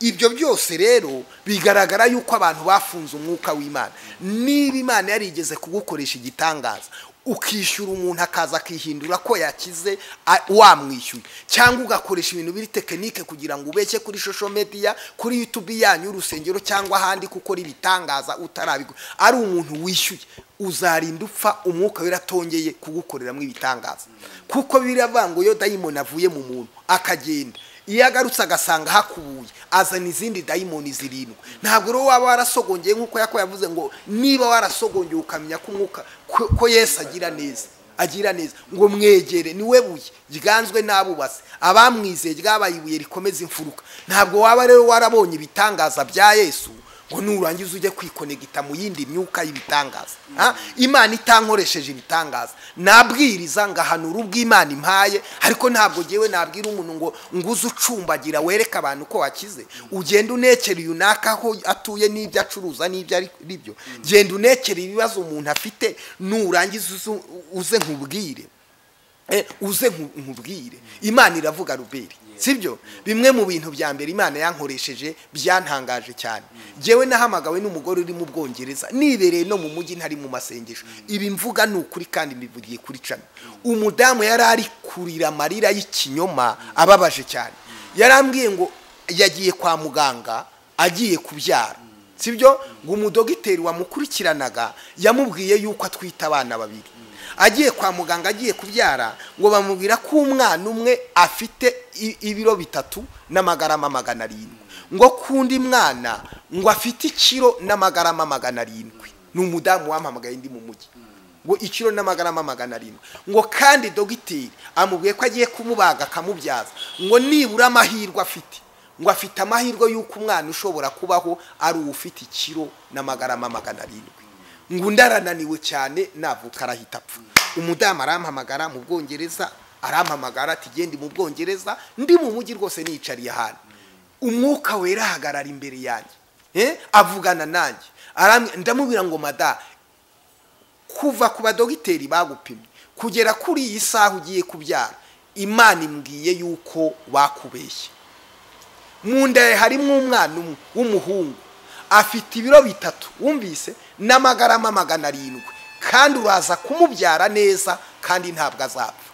ibyo byose rero bigaragara yuko abantu bafunze umwuka w'imana niba imana yarigeze kugukoresha igitangaza ukishyura umuntu akaza akihindura ko yakize a- wamwishyuye cyangwa ugakoresha ibintu biri tekinike kugira ngo ubeshye kuri shosho mediya kuri yutubi yanyu urusengero cyangwa ahandi gukora ibitangaza utarabigura ari umuntu wishyuye uzarinda upfa umwuka wera atongeye kugukoreramo ibitangaza kuko biravuga ngo iyo dayimoni avuye mu muntu akagenda iyo agarutse agasanga hakubuye azana izindi dayimoni zirindwi ntabwo rero waba warasogongeye nk'uko yako yavuze ngo niba warasogongeye ukamenya ko umwuka ko ko yesu agira neza agira neza ngo mwegere niwe buye ryanzwe n'abubatsi abamwizeye ryabaye ibuye rikomeza imfuruka ntabwo waba rero warabonye ibitangaza bya yesu ngo nurangiza ujye kwikonegita mu yindi myuka y'ibitangaza Ha? imana itankoresheje ibitangaza nabwiriza ngahanura ubw'imana impaye ariko ntabwo ngewe nabwira umuntu ngo nguze ucumbagira wereka abantu ko wakize ugenda unekera yunaka aho atuye n'ibyo acuruza n'ibyo ari ari byo genda unekera ibibazo umuntu afite nurangiza uzu- uze nkubwire Eh, uze nku- nkubwire imana iravuga ruberi sibyo bimwe mu bintu bya mbere imana yankoresheje byantangaje cyane ngewe nahamagawe n'umugore uri mu bwongereza nibereye no mu mujyi ntari mu masengesho ibi mvuga ni ukuri kandi mbivugiye kuri cami umudamu yari ari kurira amarira y'ikinyoma ababaje cyane yarambwiye ngo yagiye kwa muganga agiye kubyara sibyo ngo umudogiteri wamukurikiranaga yamubwiye yuko atwite abana babiri agiye kwa muganga agiye kubyara ngo bamubwira ko umwana umwe afite i- ibiro bitatu n'amagarama magana arindwi ngo kundi mwana ngo afite ikiro n'amagarama magana arindwi ni umudamu wampamagaye ndi mu mujyi ngo ikiro n'amagarama magana arindwi ngo kandi dogiteri amubwiye ko agiye kumubaga akamubyaza ngo nibura amahirwe afite ngo afite amahirwe y'uko umwana ushobora kubaho ari uwo ufite ikiro n'amagarama magana arindwi ngo undi arananiwe cyane navuka arahita apfa umudamu arampamagara mu bwongereza arampamagara ati genda mu bwongereza ndi mu mujyi rwose nicariye ahantu umwuka wera ahagarara imbere yanjye Eh, avugana nanjye Aramwe- ndamubwira ngo mada kuva ku badogiteri bagupimye kugera kuri iyi saha ugiye kubyara imana imbwiye yuko bakubeshye mu nda ye harimo umwana umwe w'umuhungu afite ibiro bitatu wumvise n'amagarama magana arindwi kandi uraza kumubyara neza kandi ntabwo azapfa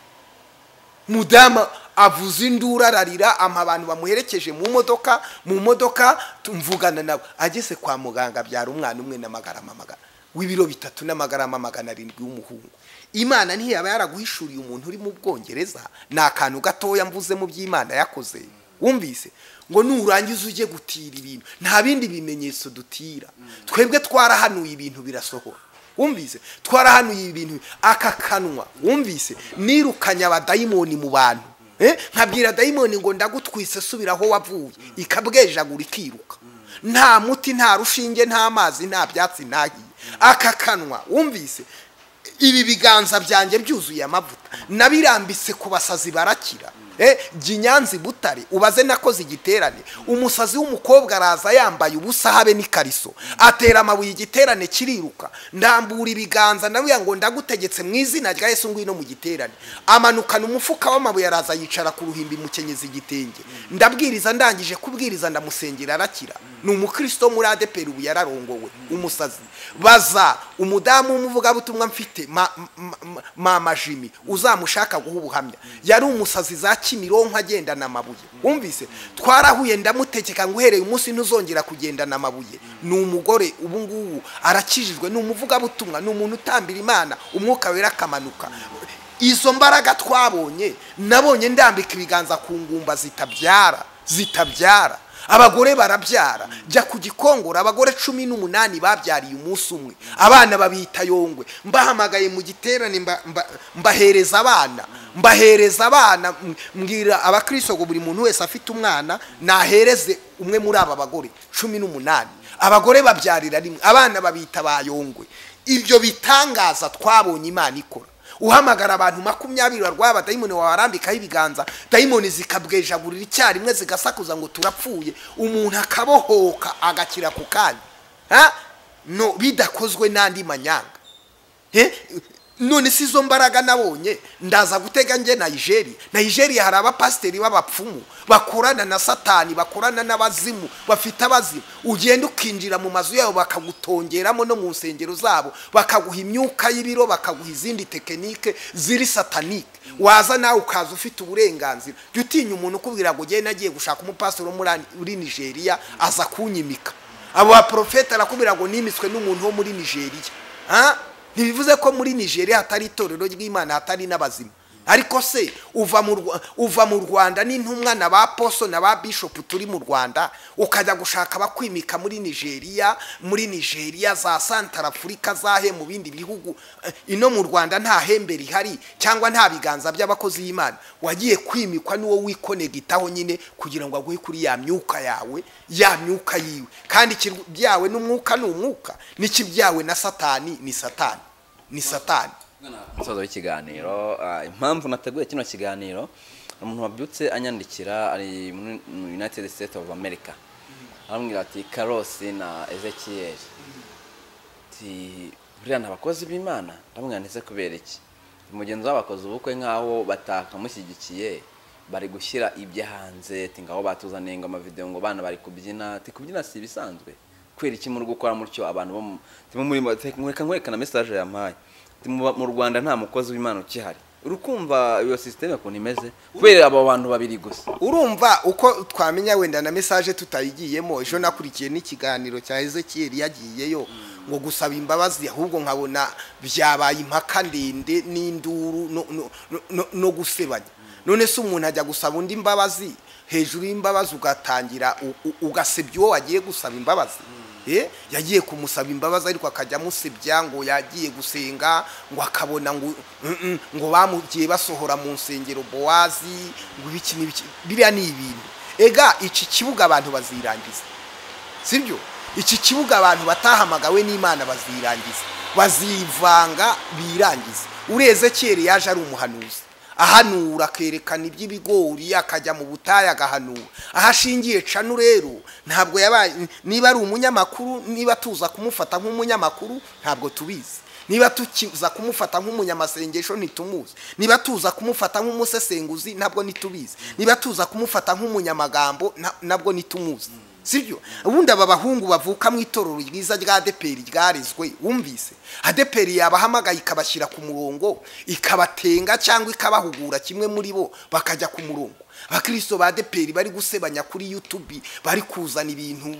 mudama avuze induru ararira ama abantu bamuherekeje mu modoka mu modoka tumvugana nawe ageze kwa muganga abyara umwana umwe n'amagarama magana w'ibiro bitatu n'amagarama magana arindwi w'umuhungu imana ntiyaba yaraguhishuriye umuntu uri mu bwongereza ni akantu gatoya mvuze mu by'imana yakoze wumvise ngo nurangiza ujye gutira ibintu nta bindi bimenyetso dutira twebwe twarahanuye ibintu birasohora wumvise twarahanuye ibintu aka kanwa wumvise nirukanye abadayimoni mu bantu Eh, nkabwira dayimoni ngo ndagutwise subira aho wavuye ikabwejagura ikiruka nta muti nta rushinge nta mazi nta byatsi ntagiye aka kanwa wumvise ibi biganza byanjye byuzuye amavuta nabirambitse ku basazi barakira Eh, jya i nyanza i butare ubaze nakoze igiterane umusazi w'umukobwa araza yambaye ubusa habe n'ikariso atera amabuye igiterane kiriruka ndambura ibiganza nawe ngo ndagutegetse mu izina rya yesu ngwino mu giterane amanukana umufuka w'amabuye araza yicara ku ruhimbi mukenyeza igitenge ndabwiriza ndangije kubwiriza ndamusengera arakira ni umukristo muri adeperi ubu yararongowe umusazi baza umudamu w'umuvugabutumwa mfite ma- ma- ma- mama jimi uza uzamushaka guha ubuhamya yari umusazi za kimironko agendana amabuye wumvise twarahuye ndamutegeka ngo uhereye umunsi ntuzongera kugendana amabuye ni umugore ubu ngubu arakijijwe ni umuvugabutumwa ni umuntu utambira imana umwuka wera akamanuka izo mbaraga twabonye nabonye ndambika ibiganza ku ngumba zitabyara zitabyara abagore barabyara jya ku gikongoro abagore cumi n'umunani babyariye umunsi umwe abana babita yongwe mbahamagaye mu giterane mba- mba- mbahereza abana mbahereza abana m- mbwira abakristo ngo buri muntu wese afite umwana nahereze umwe muri aba bagore cumi n'umunani abagore babyarira rimwe abana babita ba yongwe ibyo bitangaza twabonye imana ikora uhamagara abantu makumyabiri barwara dayimoni wabarambikaho ibiganza dayimoni zikabwejagurira icyarimwe zigasakuza ngo turapfuye umuntu akabohoka agakira ku kanya Ha? no bidakozwe n'andi manyanga Eh, none si izo mbaraga nabonye ndaza gutega njye nayigeriya nayigeriya hari abapasiteri b'abapfumu bakorana na satani bakorana n'abazimu bafite abazimu ugenda ukinjira mu mazu yabo bakagutongeramo no mu nsengero zabo bakaguha imyuka y'ibiro bakaguha izindi tekinike ziri satanike waza nawe ukaza ufite uburenganzira jya utinya umuntu ukubwira ngo ugende agiye gushaka umupasiteri wo muri Ani- muri nigeria aza kunyimika abo baporofeti arakubwira ngo nimitswe n'umuntu wo muri nigeria Ha? ntibivuze ko muri nigeria hatari itorero ry'imana hatari n'abazima ariko se uva mu Rwa- uva mu rwanda n'intumwa na ba poso na ba bishopu turi mu rwanda ukajya gushaka abakwimika muri nigeria muri nigeria za santara afurika zahe mu bindi bihugu Eh, ino mu rwanda nta hembe rihari cyangwa nta biganza by'abakozi y'imana wagiye kwimikwa n'uwo wikonegitaho nyine kugira ngo aguhe kuri ya myuka yawe ya myuka yiwe kandi ikibyawe n'umwuka ni umwuka n'ikibyawe na satani ni satani ni satani umusozo w'ikiganiro ah, impamvu nateguye kino kiganiro umuntu wabyutse anyandikira ari muri mu united states of america arambwira ati karosi na ezekiel ati buriya ni abakozi b'imana ndamubwira ndetse kubera iki umugenzi w'abakozi ubukwe nk'aho batakamushyigikiye bari gushyira ibyo hanze ati ngaho batuzaniye ngo amavideo ngo bana bari kubyina ati kubyina si ibisanzwe kubera iki muri gukora mutyo abantu bo mu- ati muri reka nkwerekana message yampaye Ati, mu mu rwanda nta mukozi w'imana ukihari urukumva iyo sisiteme ukuntu imeze kubera abo bantu babiri gusa urumva uko twamenya wenda na mesaje tutayigiyemo ejo nakurikiye n'ikiganiro cya ezekiyeli yagiyeyo ngo gusaba imbabazi ahubwo nkabona byabaye impaka ndende n'induru no- no- no- no- no gusebanya none se umuntu ajya gusaba undi imbabazi hejuru y'imbabazi ugatangira u- u- ugasebya uwo wagiye gusaba imbabazi Eh, yagiye kumusaba imbabazi ariko akajya amusebya ngo yagiye gusenga ngo akabona ngo mm, mm, ngo bamugiye basohora mu nsengero bowazi ngo ibiki n'ibiki biriya ni ibintu ega iki kibuga abantu bazirangiza sibyo iki kibuga abantu batahamagawe n'imana bazirangiza bazivanga birangiza ureze kera yaje ari umuhanuzi ahanura akerekana iby'ibigori akajya mu butayu agahanura aho ashingiye canu rero ntabwo yabaye niba ari umunyamakuru niba tuza kumufata nk'umunyamakuru ntabwo tubizi niba tuza kumufata nk'umunyamasengesho ntitumuzi niba tuza kumufata nk'umusesenguzi ntabwo ntitubizi niba tuza kumufata nk'umunyamagambo na- nabwo ntitumuzi sibyo ubundi aba bahungu bavuka mu itorero ryiza rya adeperi ryarezwe wumvise adeperi yabahamagaye ikabashyira ku murongo ikabatenga cyangwa ikabahugura kimwe muri bo bakajya ku murongo abakristo ba adeperi bari gusebanya kuri yutubi bari kuzana ibintu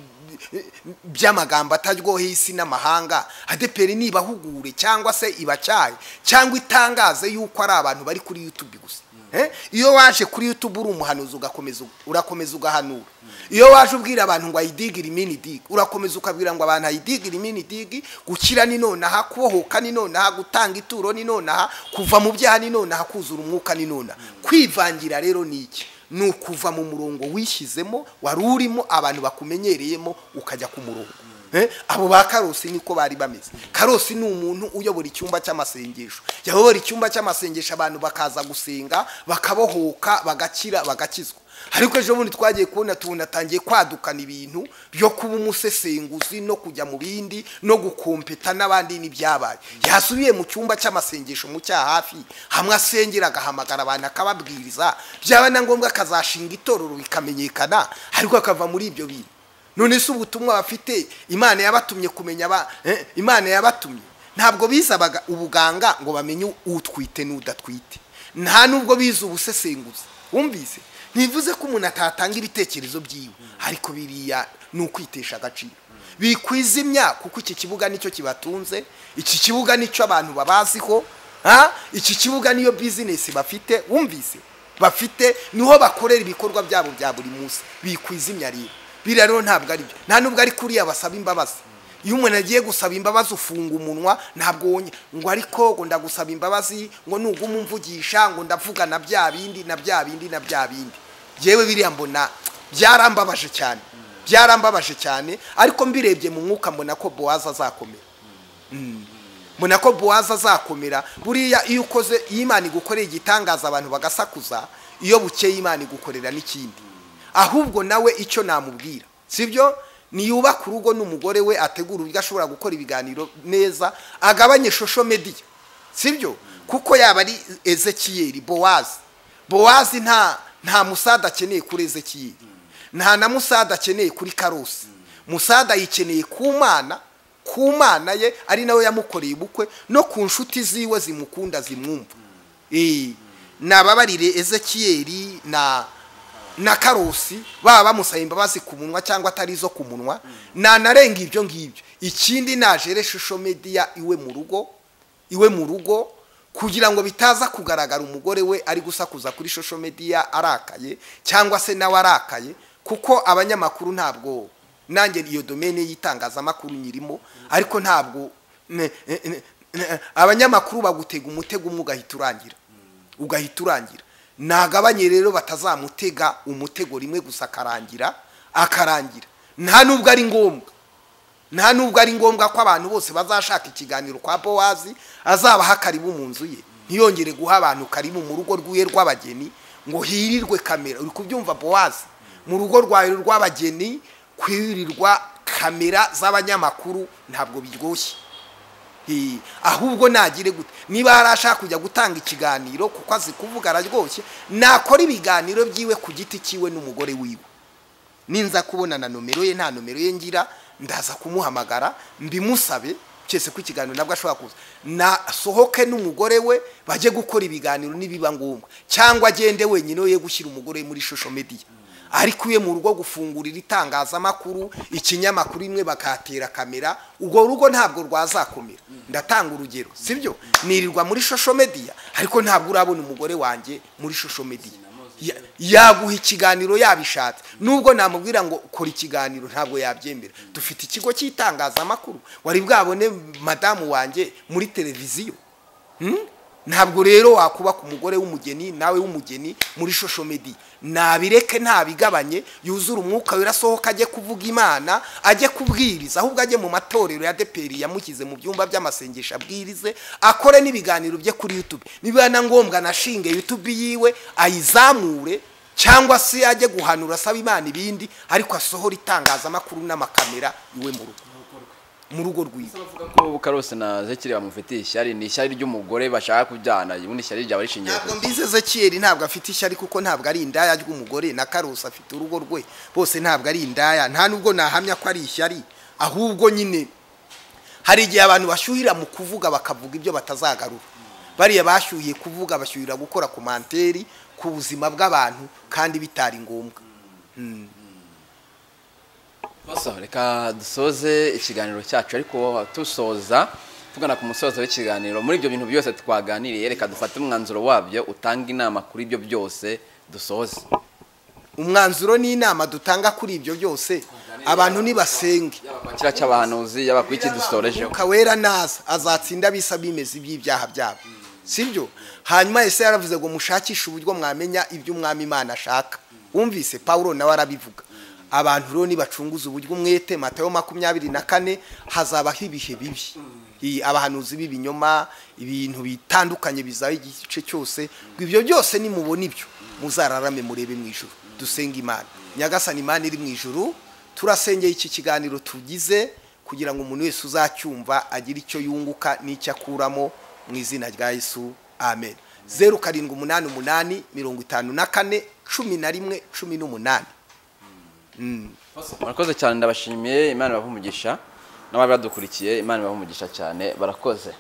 by'amagambo ataryoheye isi n'amahanga adeperi nibahugure cyangwa se ibacyaye cyangwa itangaze yuko ari abantu bari kuri yutubi gusa Eh, iyo waje kuri youtube uri umuhanuzi ugakomeza urakomeza ugahanura iyo waje ubwira abantu ngo ayidigire imini digi urakomeza ukabwira ngo abantu ayidigire imini digi gukira ni nonaha kubohoka ni nonaha gutanga ituro ni nonaha kuva mu byaha ni nonaha kuzura umwuka ni nonaha kwivangira rero ni iki ni ukuva mu murongo wishyizemo wari urimo abantu bakumenyereyemo ukajya ku murongo Eh, abo ba karosi niko bari bameze karosi ni umuntu uyobora icyumba cy'amasengesho yayobora icyumba cy'amasengesho abantu bakaza gusenga bakabohoka bagakira bagakizwa ariko ejo bundi twagiye kubona tubona atangiye kwadukana ibintu byo kuba umusesenguzi no kujya mu bindi no gukompeta n'abandi n'ibyabaye yasubiye mu cyumba cy'amasengesho mu cya hafi hamwe asengera agahamagara abantu akababwiriza byaba na ngombwa akazashinga itorero bikamenyekana ariko akava muri ibyo bintu none se ubutumwa bafite imana yabatumye kumenya aba eh, imana yabatumye ntabwo bizabaga ubuganga ngo bamenye utwite n'udatwite nta nubwo bize ubusesenguzi wumvise ntibivuze ko umuntu atatanga ibitekerezo byiwe ariko biriya ni ukwitesha agaciro bikwizimya kuko iki kibuga nicyo kibatunze iki kibuga nicyo abantu babaziho ha? iki kibuga niyo bizinesi bafite wumvise bafite niho bakorera ibikorwa byabo bya buri munsi bikwizimya rero biriya rero ntabwo ari byo nta nubwo ari kuriya basaba imbabazi iyo umuntu agiye gusaba imbabazi ufunga umunwa ntabwo wonye ngo ariko ngo ndagusaba imbabazi ngo nuguma umvugisha ngo ndavuga na bya bindi na bya bindi na bya bindi yewe biriya mbona byarambabaje cyane byarambabaje cyane ariko mbirebye mu mwuka mbona ko bowazi azakomera mbona ko bowazi azakomera buriya iyo ukoze iyo imana igukoreye igitangaza abantu bagasakuza iyo bukeye imana igukorera n'ikindi ahubwo nawe icyo namubwira sibyo niyubaka urugo n'umugore we ategura uburyo ashobora gukora ibiganiro neza agabanye shosho mediya sibyo kuko yaba ari ezekiyeri bowazi bowazi nta nta musada akeneye kuri ezekiyeri nta na musada akeneye kuri karosi musada yikeneye ku mana ku mana ye ari nawe yamukoreye ubukwe no ku nshuti ziwe zimukunda zimwumva nababarire ezekiyeri na na karosi baba bamusaba imbabazi ku munwa cyangwa atari izo ku munwa nanarenga ibyo ngibyo ikindi najere shusho mediya iwe mu rugo iwe mu rugo kugira ngo bitaza kugaragara umugore we ari gusakuza kuri shusho mediya arakaye cyangwa se nawe arakaye kuko abanyamakuru ntabwo nanjye iyo domene y'itangazamakuru nyirimo ariko ntabwo abanyamakuru bagutega umutego umwe ugahita urangira ugahita urangira nagabanye rero batazamutega umutego rimwe gusa akarangira akarangira nta nubwo ari ngombwa nta nubwo ari ngombwa ko abantu bose bazashaka ikiganiro kwa bowazi azabaha karibu mu nzu ye ntiyongere guha abantu karibu mu rugo rwiwe rw'abageni ngo hirirwe kamera uri kubyumva bowazi mu rugo rwawe rw'abageni kwirirwa kamera z'abanyamakuru ntabwo biryoshye ahubwo nagire gute niba yarashaka kujya gutanga ikiganiro kuko azi kuvuga araryoshye nakora ibiganiro byiwe ku giti cyiwe n'umugore wiwe ninza kubona na nomero ye nta nomero ye ngira ndaza kumuhamagara mbimusabe cyese ko ikiganiro nabwo ashobora kuza nasohoke n'umugore we bajye gukora ibiganiro nibiba ngombwa cyangwa agende wenyine ye gushyira umugore muri shusho mediya ariko iyo mu rugo gufungurira itangazamakuru ikinyamakuru imwe bakatera kamera urwo rugo ntabwo rwazakomera ndatanga urugero sibyo nirirwa muri shosho mediya ariko ntabwo urabona umugore wanjye muri shosho mediya yaguha ikiganiro yabishatse nubwo namubwira ngo kora ikiganiro ntabwo yabyemera dufite ikigo cy'itangazamakuru wari bwabone madamu wanjye muri televiziyo ntabwo rero wakubaka umugore w'umugeni nawe w'umugeni muri shosho medi nabireke ntabigabanye yuzure umwuka wirasohoka ajye kuvuga imana ajye kubwiriza ahubwo ajye mu matorero ya deperi yamushyize mu byumba by'amasengesho abwirize akore n'ibiganiro bye kuri yutube niba na ngombwa anashinge yutube yiwe ayizamure cyangwa se ajye guhanura asaba imana ibindi ariko asohora itangazamakuru n'amakamera iwe mu rugo mu rugo rwiwe ko karose na zekiri bamufitiye ishyari ni ishyari ry'umugore bashaka kubyana ubundi ishyari ryaba rishingiye ntabwo mbize zekiyeri ntabwo afite ishyari kuko ntabwo ari indaya ry'umugore na karusi afite urugo rwe bose ntabwo ari indaya nta nubwo nahamya ko ari ishyari ahubwo nyine hari igihe abantu bashyuhira mu kuvuga bakavuga ibyo batazagarura bariya bashyuhiye kuvuga bashyuhira gukora komanteri ku buzima bw'abantu kandi bitari ngombwa Basa, reka dusoze ikiganiro cyacu ariko tusoza tugana ku musozo w'ikiganiro muri ibyo bintu byose twaganiriye reka dufate umwanzuro wabyo utanga inama kuri ibyo byose dusoze umwanzuro n'inama dutanga kuri ibyo byose abantu nibasenge kwakira cy'abahanuzi yaba kuri iki dusorejeho Mwuka wera naza azatsinda abisa bimeze iby'ibyaha byabo sibyo hanyuma ese yaravuze ngo mushakishe uburyo mwamenya ibyo umwami imana ashaka wumvise pawulo nawe arabivuga abantu rero nibacunguza uburyo umwete matayo makumyabiri na kane hazabaho ibihe bibi abahanuzi b'ibinyoma ibintu bitandukanye bizaba igice cyose ngo ibyo byose nimubona ibyo muzararame murebe mu ijoro dusenga imana nyagasani imana iri mu ijoro turasengeye iki kiganiro tugize kugira ngo umuntu wese uzacyumva agire icyo yunguka n'icyo akuramo mu izina rya yesu amen zeru karindwi umunani umunani mirongo itanu na kane cumi na rimwe cumi n'umunani murakoze cyane ndabashimiye imana ibahumugisha n'ababadukurikiye imana ibahumugisha cyane barakoze